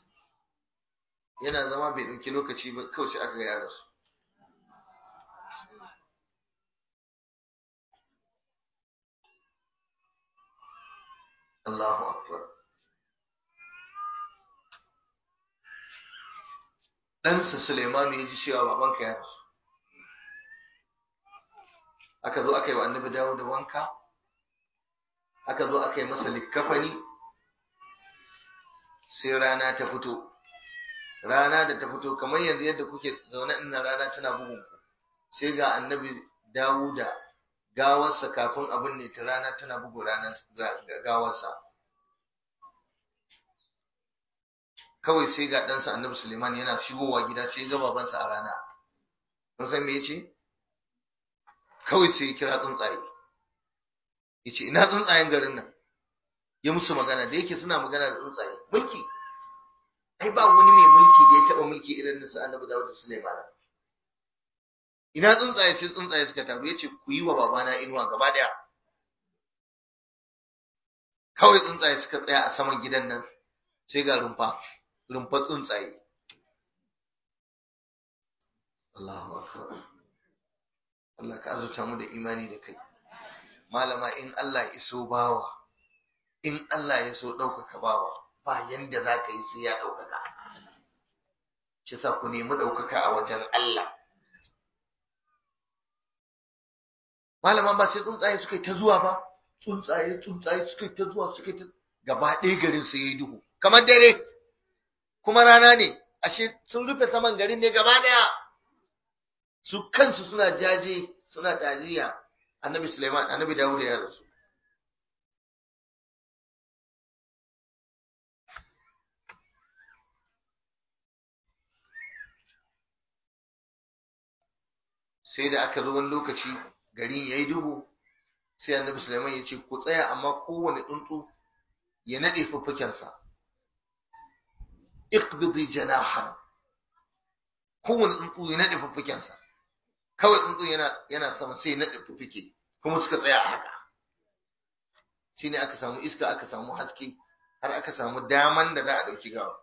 yana zama bai ɗauki lokaci ba kawai sai aka ga ya rasu Allahu akbar ɗansa Suleimanu ya ji cewa babanka ya rasu aka zo aka yi wa annabi dawo da wanka aka zo aka yi masa likkafani sai rana ta fito rana da ta fito kamar yanzu yadda kuke zaune ina rana tana bugun ku sai ga annabi dawuda gawarsa kafin abin ne ta rana tana bugu ranar gawarsa kawai sai ga ɗansa annabi suleiman yana shigowa gida sai ga babansa a rana kun san me yace kawai sai ya kira tsuntsaye yace ina tsuntsayen garin nan ya musu magana da yake suna magana da tsuntsaye mulki ai ba wani mai mulki da ya taba mulki irin nasa annabi Dawud da Sulaiman ina tsuntsaye sai tsuntsaye suka taru yace ku yi wa babana inuwa gaba daya kawai tsuntsaye suka tsaya a saman gidan nan sai ga rumfa rumfa tsuntsaye Allahu akbar Allah ka azurta mu da imani da kai malama in Allah ya iso bawa in Allah ya so ɗaukaka bawa ba yanda za ka yi sai ya ɗaukaka shi sa ku nemi ɗaukaka a wajen Allah malama ba sai tsuntsaye suka yi ta zuwa ba tsuntsaye tsuntsaye suka yi ta zuwa suka yi ta gaba ɗaya garin sai ya yi duhu kamar dare kuma rana ne ashe sun rufe saman garin ne gaba ɗaya su kansu suna jaje suna taziya annabi Sulaiman annabi Dawud ya rasu sai da aka zo wani lokaci garin yayi duhu sai annabi Sulaiman ya ce ku tsaya amma kowane tsuntsu ya nade fuffukensa iqbidi janahan kowane tsuntsu ya nade fuffukensa kawai tsuntsu yana yana sama sai ya nade fuffuke kuma suka tsaya a haka shine aka samu iska aka samu haske har aka samu daman da za a dauki gawa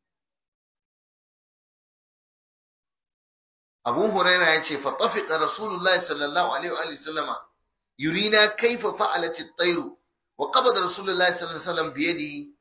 Abu Huraira ya ce fa tafiqa Rasulullahi sallallahu alaihi wa sallama yurina kaifa fa'alat at-tayr wa qabada Rasulullahi sallallahu alaihi wasallam bi yadihi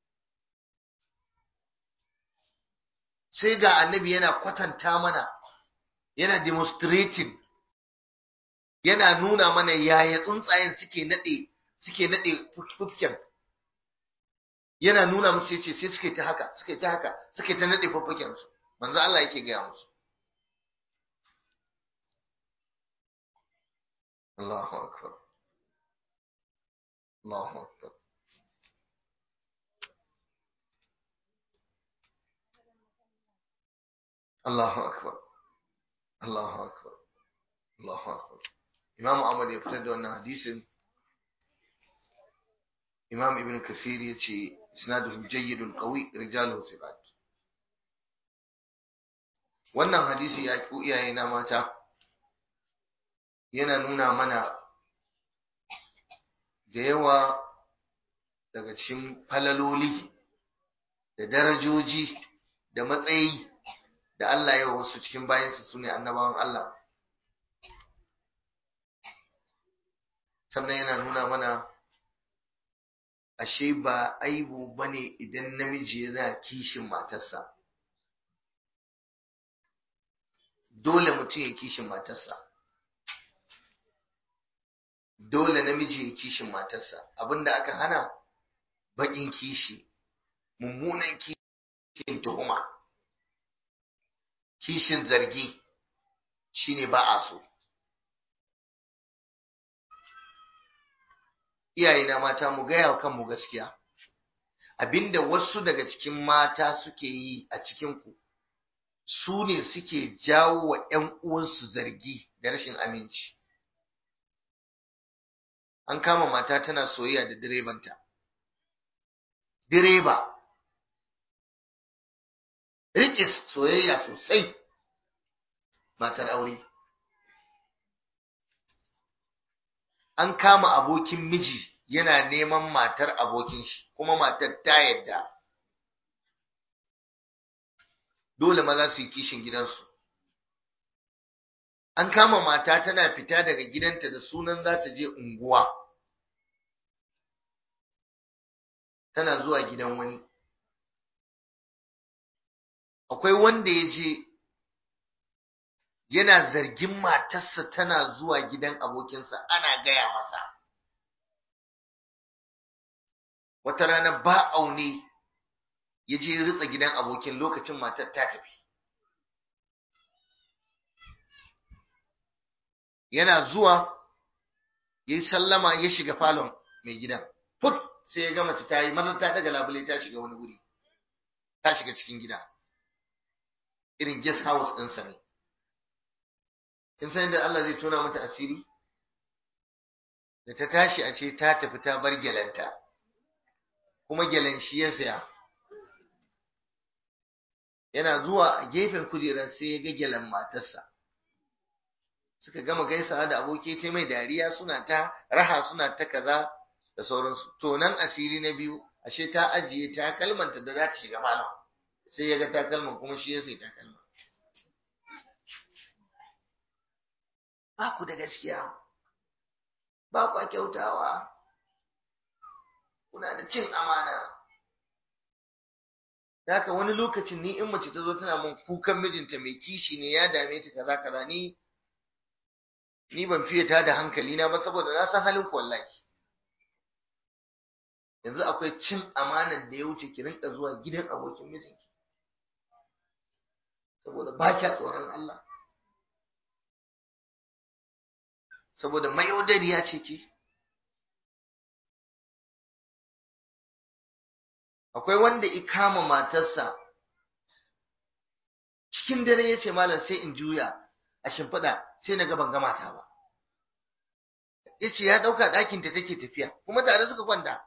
sai ga annabi yana kwatanta mana yana demonstrating yana nuna mana yaya tsuntsayen suke nade suke nade fuffuken yana nuna musu yace sai suke ta haka suke ta haka suke ta nade fuffuken su manzo Allah yake gaya musu Allahu akbar Allahu akbar Allahu akbar Allahu akbar Allahu akbar Imam Ahmad ya fitar da wannan hadisin Imam Ibn Kathir ya ce isnaduhu jayyidun qawi rijaluhu thiqat wannan hadisi ya ku iyaye na mata yana nuna mana da yawa daga cikin falaloli da darajoji da matsayi da Allah ya wasu cikin bayansa su ne annabawan Allah sannan yana nuna mana ashe ba aibu bane idan namiji yana kishin matarsa dole mutum ya kishin matarsa dole namiji ya kishin matarsa abinda aka hana baƙin kishi mummunan kishin tuhuma kishin zargi shine ba a so iyayena mata mu gaya wa kanmu gaskiya abinda wasu daga cikin mata suke yi a cikinku su ne suke jawo wa 'yan uwansu zargi da rashin aminci an kama mata tana soyayya da direbanta direba rikis soyayya sosai matar aure an kama abokin miji yana neman matar abokin shi kuma matar ta yadda dole maza su yi kishin gidansu an kama mata tana fita daga gidanta da sunan za ta je unguwa tana zuwa gidan wani akwai wanda ya je yana zargin matarsa tana zuwa gidan abokinsa ana gaya masa wata rana ba aune ya je ritsa gidan abokin lokacin matar ta tafi yana zuwa ya yi sallama ya shiga falon mai gidan put sai ya gama ta yi maza ta daga labule ta shiga wani wuri ta shiga cikin gida irin guest house ɗinsa ne kin san yadda Allah zai tona mata asiri da ta tashi a ce ta tafi ta bar gyalanta kuma gyalan shi ya saya yana zuwa a gefen kujerar sai ya ga gyalan matarsa suka gama gaisawa da aboki ta mai dariya suna ta raha suna ta kaza da sauransu to nan asiri na biyu ashe ta ajiye takalmanta da za ta shiga malam sai ya ga takalman kuma shi ya sai takalma ba ku da gaskiya ba ku kyautawa kuna da cin amana haka wani lokacin ni in mace ta zo tana mun kukan mijinta mai kishi ne ya dame ta kaza kaza ni ni ban fiye ta da hankali na ba saboda na san halin ku wallahi yanzu akwai cin amanar da ya wuce ki rinka zuwa gidan abokin mijinki saboda ba kya tsoron Allah saboda mayaudariya ce ki akwai wanda ikama matarsa cikin dare ya ce malam sai in juya a shimfiɗa sai na ban ga mata ba yace ya dauka ɗakin ta take tafiya kuma tare suka kwanta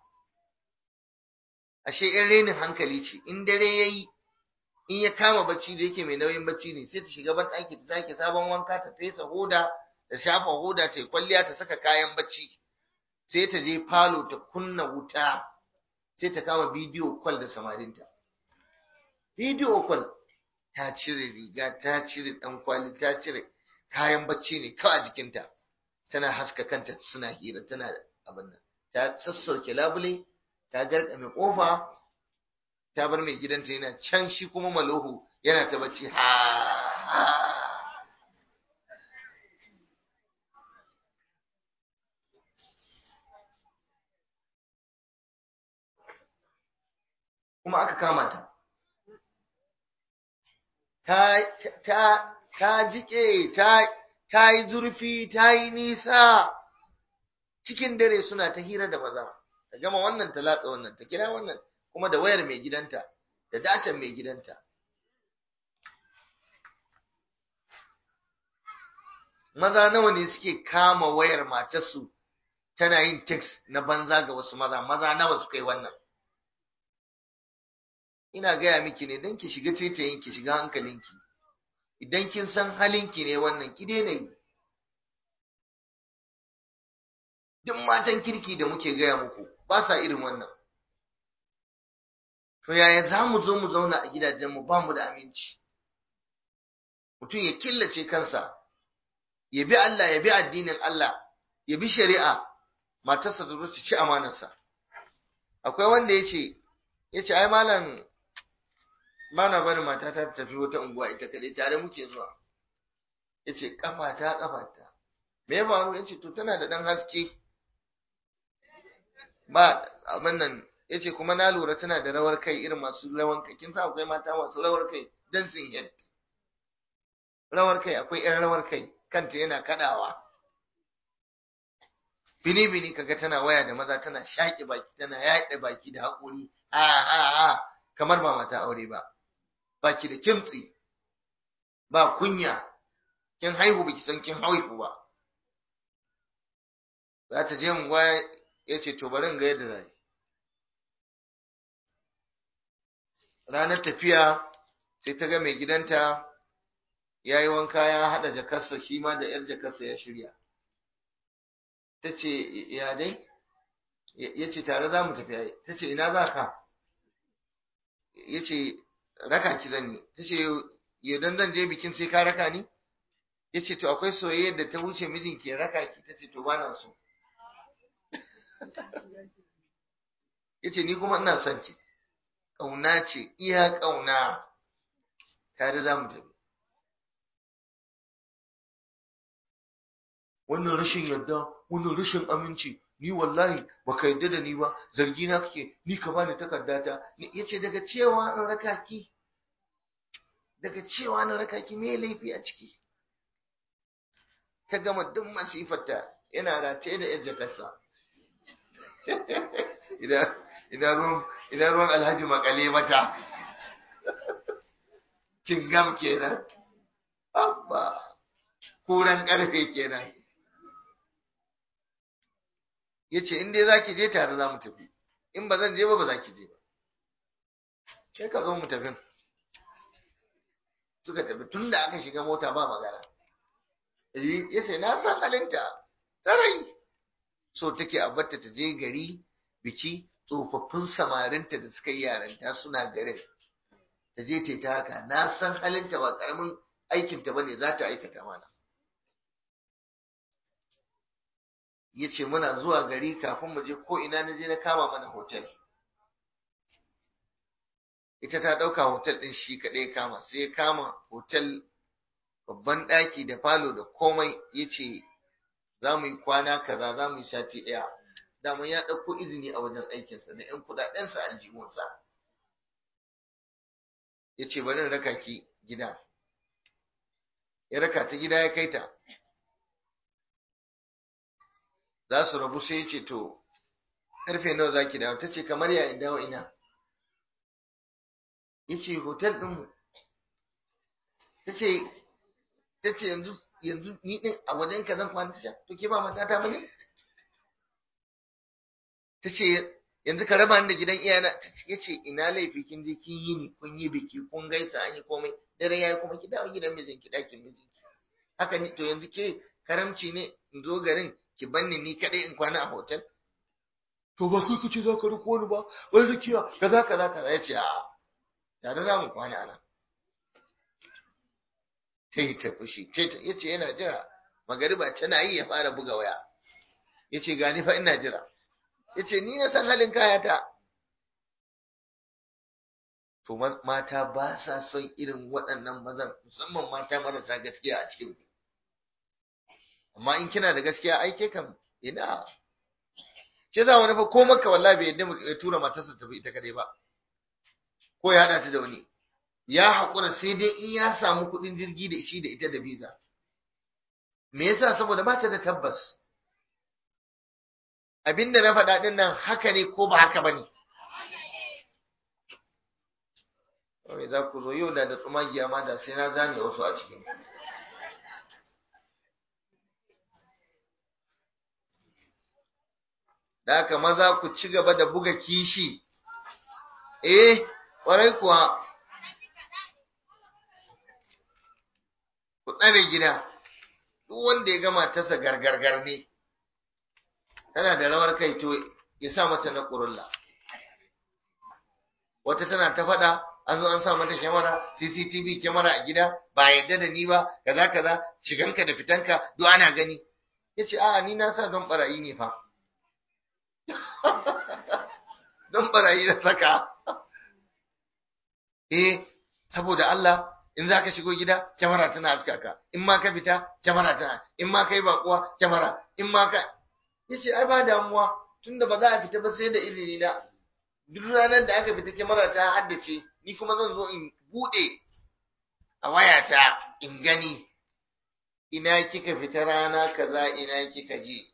ashe in renin hankali ce in dare yayi in ya kama bacci da yake mai nauyin bacci ne sai ta shiga ban ɗaki ta sake sabon wanka ta fesa hoda ta shafa hoda ta yi kwalliya ta saka kayan bacci sai ta je falo ta kunna wuta sai ta kama bidiyo kwal da samarinta bidiyo kwal ta cire riga ta cire ɗan kwali ta cire kayan bacci ne kawai a jikinta tana haska kanta suna hira tana abin nan ta sassauke labule ta garkame kofa ta bar mai gidanta yana can shi kuma malohu yana ta bacci ha ha kuma aka kama ta ta ta ta jike ta ta yi zurfi ta yi nisa cikin dare suna ta hira da maza ta gama wannan ta latsa wannan ta kira wannan kuma da wayar mai gidanta da datan mai gidanta maza nawa ne suke kama wayar matarsu tana yin text na banza ga wasu maza maza nawa suka yi wannan ina gaya miki ne don ki shiga tetayin ki shiga hankalinki idan kin san halinki ne wannan ki daina yi duk matan kirki da muke gaya muku ba sa irin wannan to yaya za mu zo mu zauna a gidajenmu ba mu da aminci mutum ya killace kansa ya bi Allah ya bi addinin Allah ya bi shari'a matarsa ta zo ta ci amanarsa akwai wanda ya ce ya ce ai malam ba na bari matata ta tafi wata unguwa ita kaɗai tare muke zuwa ya ce ƙafata ƙafata me ya faru ya ce to tana da ɗan haske ba abin nan ya ce kuma na lura tana da rawar kai irin masu rawar kai kin sa akwai mata masu rawar kai dancing head rawar kai akwai yan rawar kai kanta yana kaɗawa bini bini kaga tana waya da maza tana shaƙi baki tana yaɗe baki da haƙuri a a a kamar ba mata aure ba baki da kimtsi ba kunya kin haihu baki san kin haihu ba za ta je mu ya ce to bari in ga yadda zai ranar tafiya sai ta ga mai gidanta ya yi wanka ya haɗa jakarsa shi ma da ‘yar jakarsa ya shirya ta ce ya dai ya ce tare za mu tafiya ta ce ina za ka ya ce raka ki zan yi ta ce yaudan zan je bikin sai ka raka ni ya ce to akwai soyayyar da ta wuce mijinki ya raka ki ta ce to ba na so ya ce ni kuma ina son ki ƙauna ce iya ƙauna tare za mu tafi wannan rashin yarda wannan rashin aminci ni wallahi baka yarda da ni ba zargi na kake ni ka bani takardata yace daga cewa in raka ki daga cewa na raka ki me laifi a ciki ta gama duk masifarta yana rataye da yar jakarsa ina ruwan alhaji makale mata cingam kenan abba kuran karfe kenan ya ce in dai za ki je tare za mu tafi in ba zan je ba ba za ki je ba sai ka zo mu tafi suka tafi tun da aka shiga mota ba magana ya ce na san halinta tsarai so take a batta ta je gari biki tsofaffin samarinta da suka yi yaranta suna garin ta je ta yi ta haka na san halinta ba karamin aikinta ba ne za ta aikata mana ya ce muna zuwa gari kafin mu je ko ina na je na kama mana hotel ita ta ɗauka hotel ɗin shi kaɗai kama sai ya kama hotel babban ɗaki da falo da komai ya ce za mu yi kwana kaza za mu yi sati ɗaya daman ya ɗauko izini a wajen aikinsa da ‘yan kuɗaɗensa aljihunsa ya ce bari raka ki gida ya raka ta gida ya kai ta za su rabu sai ya ce to ƙarfe nawa za ki dawo ta ce kamar ya in dawo ina ya ce hotel ɗinmu ta ce yanzu yanzu ni ɗin a wajen ka zan kwana ta to ke ba matata ba ne ta ce yanzu ka raba ni da gidan iyana ta ce ce ina laifi kin je kin yi ni kun yi biki kun gaisa an yi komai dare yayi kuma ki dawo gidan mijinki ɗakin mijinki haka ni to yanzu ke karamci ne in zo garin ki banni ni kaɗai in kwana a hotel to ba kai kace za ka riko ni ba wai rikiya kaza kaza kaza ya ce a tare za mu kwana a nan ta yi ta fushi ya ce yana jira magariba tana yi ya fara buga waya ya ce gani fa ina jira ya ce ni na san halin kayata to mata ba sa son irin waɗannan mazan musamman mata marasa gaskiya a cikin amma in kina da gaskiya aike kam ina ke za wani fa ko maka wallahi bai yadda ya tura matarsa tafi ita kadai ba ko ya hada ta da wani ya haƙura sai dai in ya samu kuɗin jirgi da shi da ita da biza me yasa saboda ba ta da tabbas abinda na faɗa ɗin nan haka ne ko ba haka ba ne Kawai za ku zo yau da da tsumagiya ma da sai na zane wasu a cikin da haka maza ku ci gaba da buga kishi eh ƙwarai kuwa ku tsare gida duk wanda ya gama tasa gargargar ne tana da rawar kai to ya sa mata na ƙurulla wata tana ta faɗa an zo an sa mata kyamara cctv kyamara a gida ba yadda da ni ba kaza kaza shiganka da fitanka duk ana gani ya ce a'a ni na sa don barayi ne fa don barayi na saka eh saboda Allah in za ka shigo gida kyamara tana haska ka in ma ka fita kyamara tana in ma ka yi bakuwa kyamara in ma ka ya ce ai ba damuwa tunda ba za a fita ba sai da izini na duk ranar da aka fita kyamara ta haddace ni kuma zan zo in bude a wayata in gani ina kika fita rana kaza ina kika je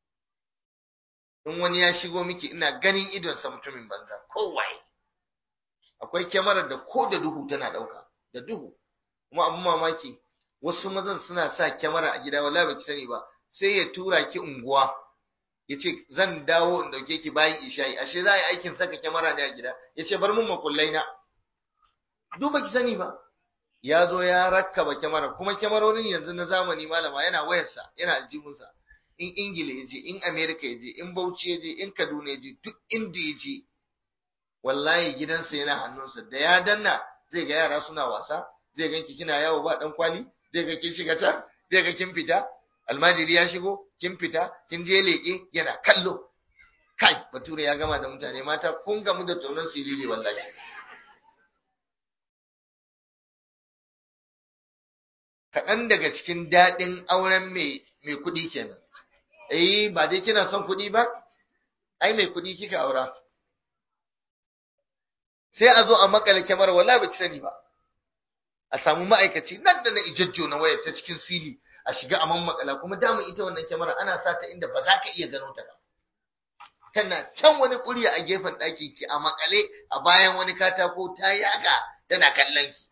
in wani ya shigo miki ina ganin idonsa mutumin banza kowaye akwai kyamarar da ko da duhu tana ɗauka da duhu kuma abin mamaki wasu mazan suna sa kyamara a gida wallahi baki sani ba sai ya tura ki unguwa ya ce zan dawo in dauke ki bayan isha'i ashe za a yi aikin saka kyamara ne a gida ya ce bar mun makullai na duk baki sani ba ya zo ya rakkaba kyamara kuma kyamarorin yanzu na zamani malama yana wayarsa yana aljihunsa in ingila ya je in amerika ya je in bauchi ya je in kaduna ya je duk inda ya je wallahi gidansa yana hannunsa da ya danna zai ga yara suna wasa zai ganki kina yawo ba dan kwali zai ga kin shiga can zai ga kin fita almajiri ya shigo kin fita kin je leke yana kallo kai bature ya gama da mutane mata kun gamu da tonon siriri wallahi kaɗan daga cikin daɗin auren mai mai kuɗi kenan eh ba dai kina son kuɗi ba ai mai kuɗi kika aura sai a zo a makale kyamar wala ba sani ba a samu ma'aikaci nan da na ijajjo na wayar ta cikin sili a shiga a makala kuma damun ita wannan kyamara ana sa ta inda ba za ka iya gano ta ba tana can wani kuriya a gefen ɗaki ki a makale a bayan wani katako ta yaga tana kallon ki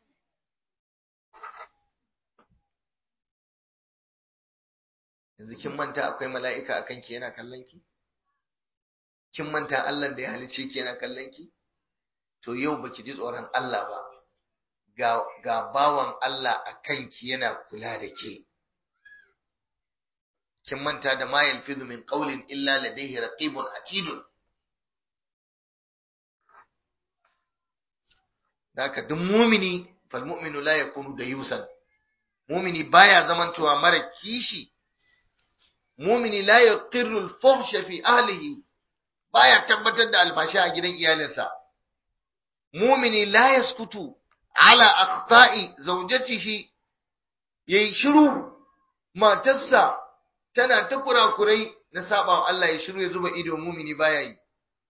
yanzu kin manta akwai mala'ika a kanki yana kallon ki kin manta Allah da ya halice ki yana kallon ki to yau baki ji tsoron Allah ba ga ga bawan Allah a kanki yana kula da ke kin manta da ma yalfizu min qawlin illa ladayhi raqibun atidun Daka duk mumini fal mu'minu la yakunu da yusan mumini baya zamantowa mara kishi mumini la yaqirru al-fuhsha fi ahlihi baya tabbatar da alfashi a gidan iyalinsa mumini la yaskutu ala akhta'i zawjatihi yayi shiru matarsa tana ta kurakurai na saba Allah ya shiru ya zuba ido mumini baya yi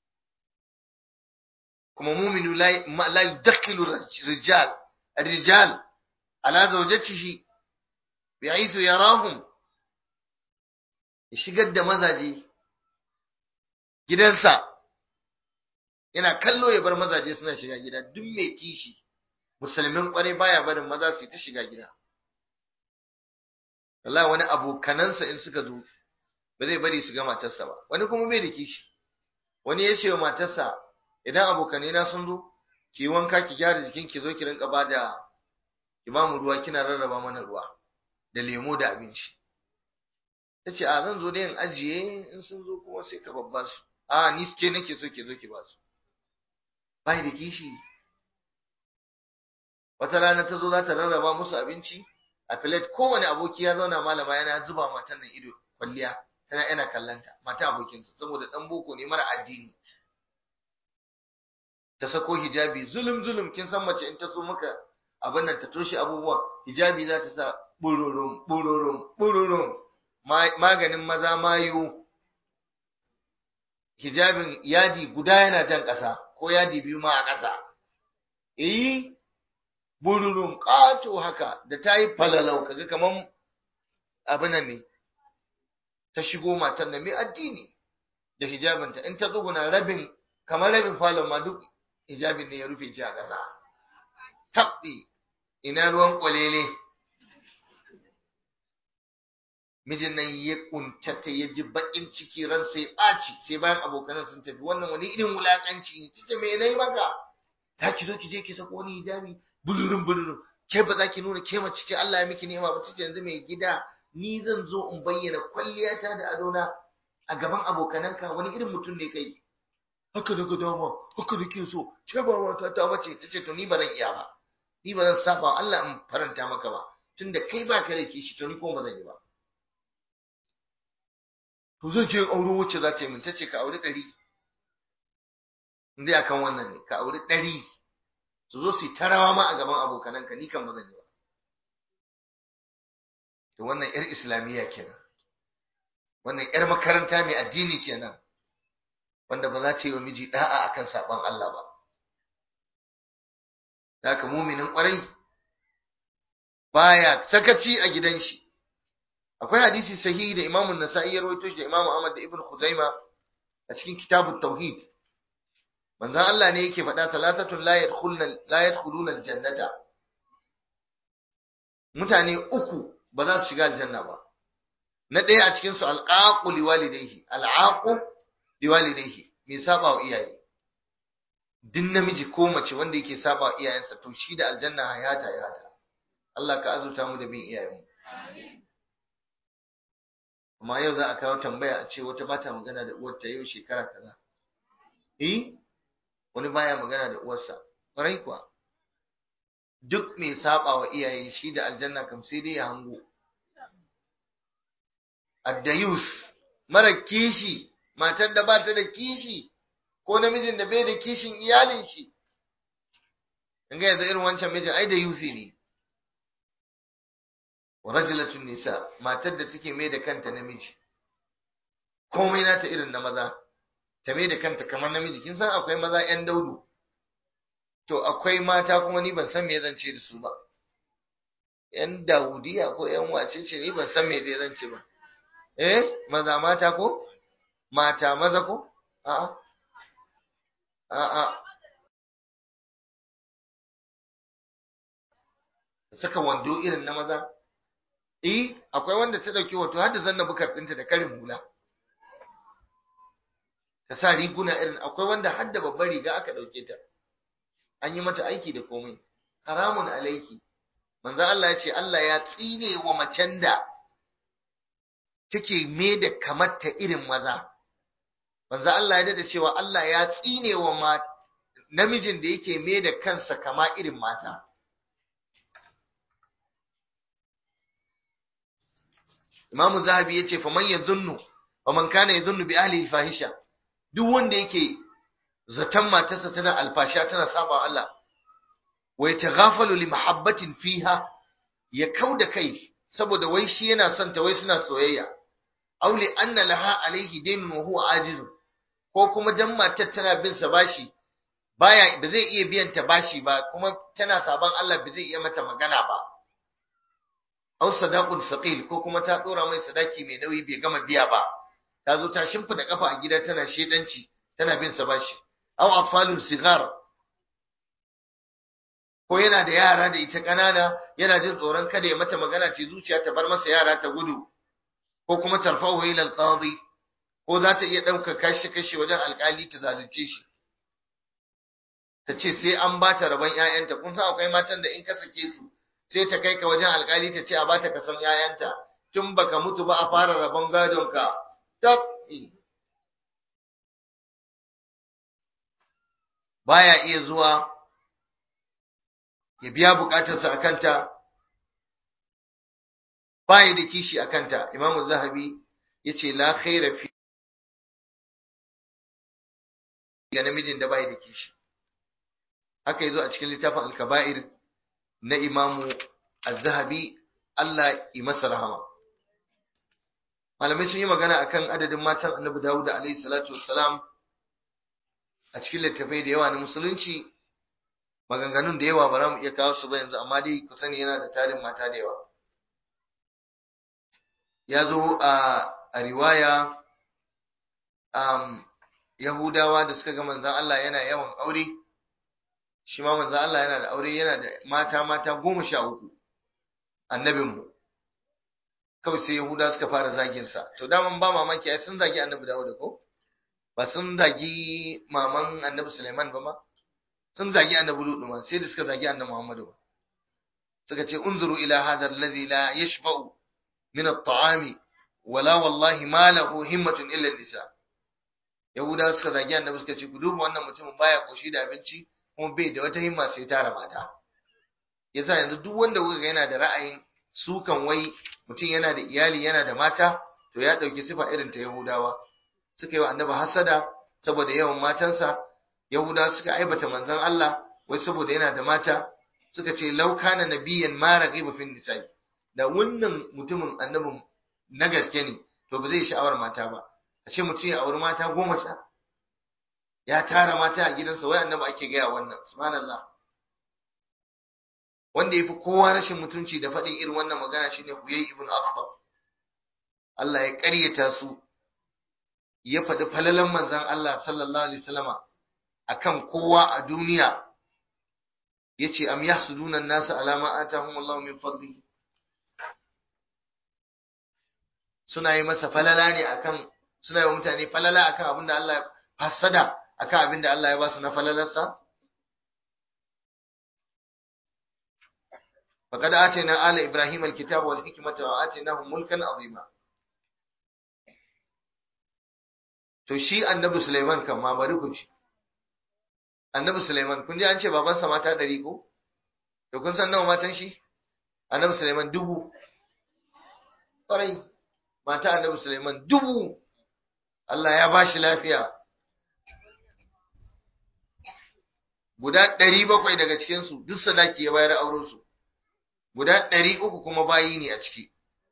kuma muminu la la yudakhilu rijal الرجال على زوجته بحيث يراهم ya shigar da mazaje gidansa yana kallo ya bar mazaje suna shiga gida duk mai kishi musulmin kwarai baya barin maza su ta shiga gida Allah wani abokanansa in suka zo ba zai bari su ga matarsa ba wani kuma bai da kishi wani ya ce wa matarsa idan abokanai na sun zo ki wanka ki gyara jikin ki zo ki rinka ba da ki ba mu ruwa kina rarraba mana ruwa da lemo da abinci ta ce a zan zo da yin ajiye in sun zo kuma sai ka babba su a ni ke nake so ke zo ki ba su bai da kishi wata rana ta zo za ta rarraba musu abinci a filet kowane aboki ya zauna malama yana zuba matan nan ido kwalliya tana yana kallanta mata abokinsa saboda dan boko ne mara addini ta sako hijabi zulum zulum kin san mace in ta so maka abin nan ta toshe abubuwa hijabi za ta sa bururum bururum bururum maganin maza mayu hijabin yadi guda yana jan ƙasa ko yadi biyu ma a ƙasa eh bururum ƙato haka da ta yi falalau kaga kaman abin nan ne ta shigo matan da mai addini da hijabinta in ta tsuguna rabin kamar rabin falon ma duk hijabin ne ya rufe shi a ƙasa tabbi ina ruwan kwalele mijin nan ya kuntata ya ji bakin ciki ran sai ɓaci sai bayan abokanan sun tafi wannan wani irin wulakanci ne tace me nayi maka ta ki zo ki je ki sako wani hijabi bulurin bulurin ke ba za ki nuna ke mace ce Allah ya miki nema ba tace yanzu mai gida ni zan zo in bayyana kwalliyata da adona a gaban abokananka wani irin mutum ne kai haka daga dama haka nake so ke ba mata ta bace tace to ni ba zan iya ba ni ba zan saba Allah in faranta maka ba tunda kai ba ka da kishi to ni ko ba zan yi ba to zan je auro wacce za ta yi min tace ka auri ɗari indai akan wannan ne ka auri ɗari su zo su yi tarawa ma a gaban abokananka ni kan ba zan yi ba to wannan yar islamiyya kenan wannan yar makaranta mai addini kenan wanda ba za ta yi wa miji da'a akan saban Allah ba da haka muminin kwarai baya sakaci a gidan shi akwai hadisi sahihi da Imam An-Nasa'i ya rawaito shi da Imam Ahmad da Ibn Khuzaima a cikin kitabut tauhid manzon Allah ne yake faɗa talatatun la yadkhuluna la yadkhuluna al-jannata mutane uku ba za su shiga aljanna ba na ɗaya a cikin su alqaqu liwalidayhi al'aqu liwalidayhi mai saba wa iyaye duk namiji ko mace wanda yake saba wa iyayensa to shi da aljanna hayata hayata Allah ka azurta mu da bin iyayenmu amma yau za a kawo tambaya a ce wata bata magana da uwarta yau shekara kaza eh wani baya magana da uwarsa ƙwarai kuwa duk mai saba wa iyaye shi da aljanna kam sai dai ya hango addayus mara kishi matar da ba ta da kishi ko namijin da bai da kishin iyalin shi in ga yanzu irin wancan mijin ai da yusi ne wa rajulatun nisa matar da take mai da kanta namiji komai nata irin na maza ta mai da kanta kamar namiji kin san akwai maza yan daudu to akwai mata kuma ni ban san me zan ce da su ba yan daudiya ko yan wace ce ni ban san me dai zan ce ba eh maza mata ko mata maza ko a'a a'a saka wando irin na maza eh akwai wanda ta dauki wato har da zanna bukar dinta da karin hula ta sa riguna irin akwai wanda har da babbar riga aka dauke ta an yi mata aiki da komai haramun alaiki manzo Allah ya ce Allah ya tsine wa macen da take me da kamar ta irin maza manzo Allah ya dada cewa Allah ya tsine wa namijin da yake me da kansa kama irin mata Imam Zahabi yace fa man yadhunnu wa man kana yadhunnu bi ahli fahisha duk wanda yake zaton matarsa tana alfasha tana saba Allah wa yataghafalu li mahabbatin fiha ya kauda kai saboda wai shi yana son ta wai suna soyayya aw li anna laha alayhi daynun wa huwa ajiz ko kuma dan matar tana bin sa bashi baya ba zai iya biyan ta bashi ba kuma tana saban Allah ba zai iya mata magana ba aw sadaqun saqil ko kuma ta dora mai sadaki mai nauyi bai gama biya ba ta zo ta shimfida kafa a gida tana shedanci tana bin sa bashi aw atfalun sigar ko yana da yara da ita kanana yana jin tsoron kada ya mata magana ce zuciya ta bar masa yara ta gudu ko kuma tarfahu ila alqadi ko za ta iya ɗauka kashe-kashe wajen alƙali ta zalunce shi ta ce sai an ba ta rabon ‘ya'yanta kun san akwai matan da in ka sake su sai ta kai ka wajen alƙali ta ce a ba ta kason ‘ya'yanta tun baka mutu ba a fara rabon gadonka tab baya iya zuwa ya biya bukatarsa a kanta baya da kishi a kanta imamu zahabi ya ce la khaira fi ga namijin da baya da kishi haka yazo a cikin littafin al-kaba'ir na imamu az-zahabi Allah yi masa rahama malamai sun yi magana akan adadin matan annabi Dawud alaihi salatu wassalam a cikin littafai da yawa na musulunci maganganun da yawa ba za mu iya kawo su ba yanzu amma dai ku sani yana da tarin mata da yawa ya zo a riwaya um, yahudawa da suka ga manzan Allah yana yawan aure shi ma manzan Allah yana da aure yana da mata mata goma sha uku annabinmu kawai sai yahudawa suka fara zaginsa to daman ba mamaki ai sun zagi annabi dawo da ko ba sun zagi maman annabi Sulaiman ba ma sun zagi annabi Lut ma sai da suka zagi annabi Muhammadu ba suka ce unzuru ila hadha alladhi la yashba'u min at-ta'ami wala wallahi ma lahu himmatun illa nisa Yahuda suka zagi annabi suka ce ku duba wannan mutumin baya koshi da abinci kuma bai da wata himma sai tara mata yasa yanzu duk wanda kuka ga yana da ra'ayin sukan wai mutum yana da iyali yana da mata to ya dauki sifa irin ta Yahudawa suka yi wa annabi hasada saboda yawan matansa yahuda suka aibata manzon Allah wai saboda yana da mata suka ce law kana nabiyyan ma raghiba fin nisa'i da wannan mutumin annabin na gaske ne to ba zai sha'awar mata ba a ce mutum ya auri mata goma sha ya tara mata a gidansa wai annabi ake gaya wannan subhanallah wanda yafi kowa rashin mutunci da faɗin irin wannan magana shine Huyay ibn Akhtab Allah ya ƙaryata su ya faɗi falalan manzan Allah sallallahu Alaihi wasallama a kan kowa a duniya ya ce, Am yahsuduna nasa alama atahum Allah min fadli suna yi masa falala ne akan suna yi wa mutane falala akan abin da Allah hasada akan abin da Allah ya ba su na falalarsa فقد آتينا آل إبراهيم الكتاب والحكمة وآتيناهم ملكا عظيما To shi annabi Sulaiman kan ma bari ku ci. Annabi Sulaiman kun ji an ce babansa mata ɗari ko? To kun san nawa matan shi? Annabi Sulaiman dubu. Ƙwarai, mata annabi Sulaiman dubu. Allah ya ba shi lafiya. Guda ɗari bakwai daga cikinsu duk sadaki ya bayar aurensu. Guda ɗari uku kuma bayi ne a ciki.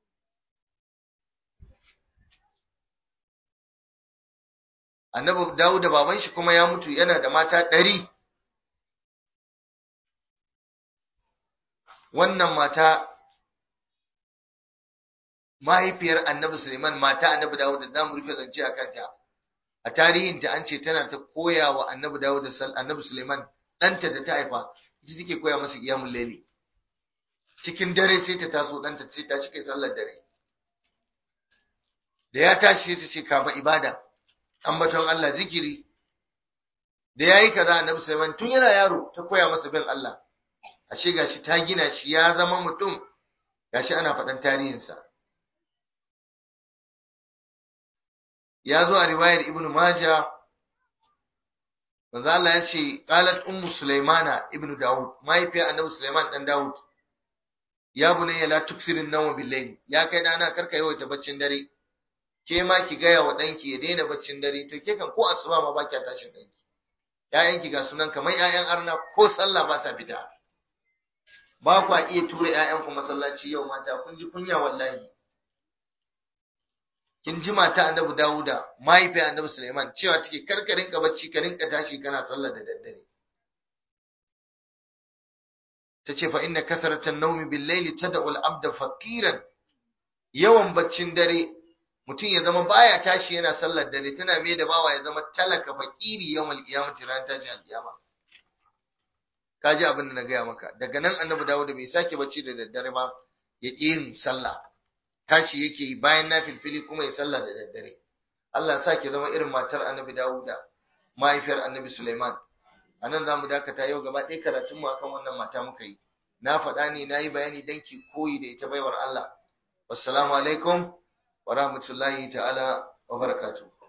annabi Dawud da baban shi kuma ya mutu yana da mata ɗari. Wannan mata mahaifiyar annabi Suleiman mata annabi Dawud da zamu rufe zance a kanta. A tarihinta an ce tana ta koya wa annabi Dawud da annabi Suleiman ɗanta da ta haifa, ita take koya masa kiyamun laili. Cikin dare sai ta taso ɗanta sai ta cike sallar dare. Da ya tashi sai ta ce kafa ibada. ambaton Allah zikiri da yayi kaza annabi Sulaiman tun yana yaro ta koya masa bin Allah ashe gashi ta gina shi ya zama mutum gashi ana faɗan tarihinsa ya zo a riwayar Ibn Majah manzo Allah ya ce qalat ummu Sulaimana ibn Dawud mahaifiyar annabi Sulaiman dan Dawud ya bunayya la tuksirin nawma bil ya kai dana karka yawaita baccin dare ke ma ki gaya wa ɗanki ya daina baccin dare to ke kan ko asuba ma ba kya tashin ɗanki ƴaƴanki ga sunan kamar ƴaƴan arna ko sallah ba sa fita ba kwa iya tura ƴaƴanku masallaci yau mata kun ji kunya wallahi kin ji mata annabi Dawuda mahaifiyar annabi Sulaiman cewa take kar ka rinka bacci ka rinka tashi kana sallah da daddare tace fa inna kasratan nawmi bil layli tad'u al abda faqiran yawan baccin dare mutum ya zama baya tashi yana sallar dare tana mai da bawa ya zama talaka fakiri yawmal qiyamati ran tashi alqiyama kaji abin da na gaya maka daga nan annabi dawo da bai sake bacci da daddare ba ya ƙi yin sallah tashi yake yi bayan na filfili kuma ya sallah da daddare Allah sa ki zama irin matar annabi Dawuda mahaifiyar annabi Sulaiman a nan za mu dakata yau gaba ɗaya karatunmu akan wannan mata muka yi na faɗa ne na yi bayani don ki koyi da ita baiwar Allah wassalamu alaikum wa rahmatullahi ta'ala wa barakatuh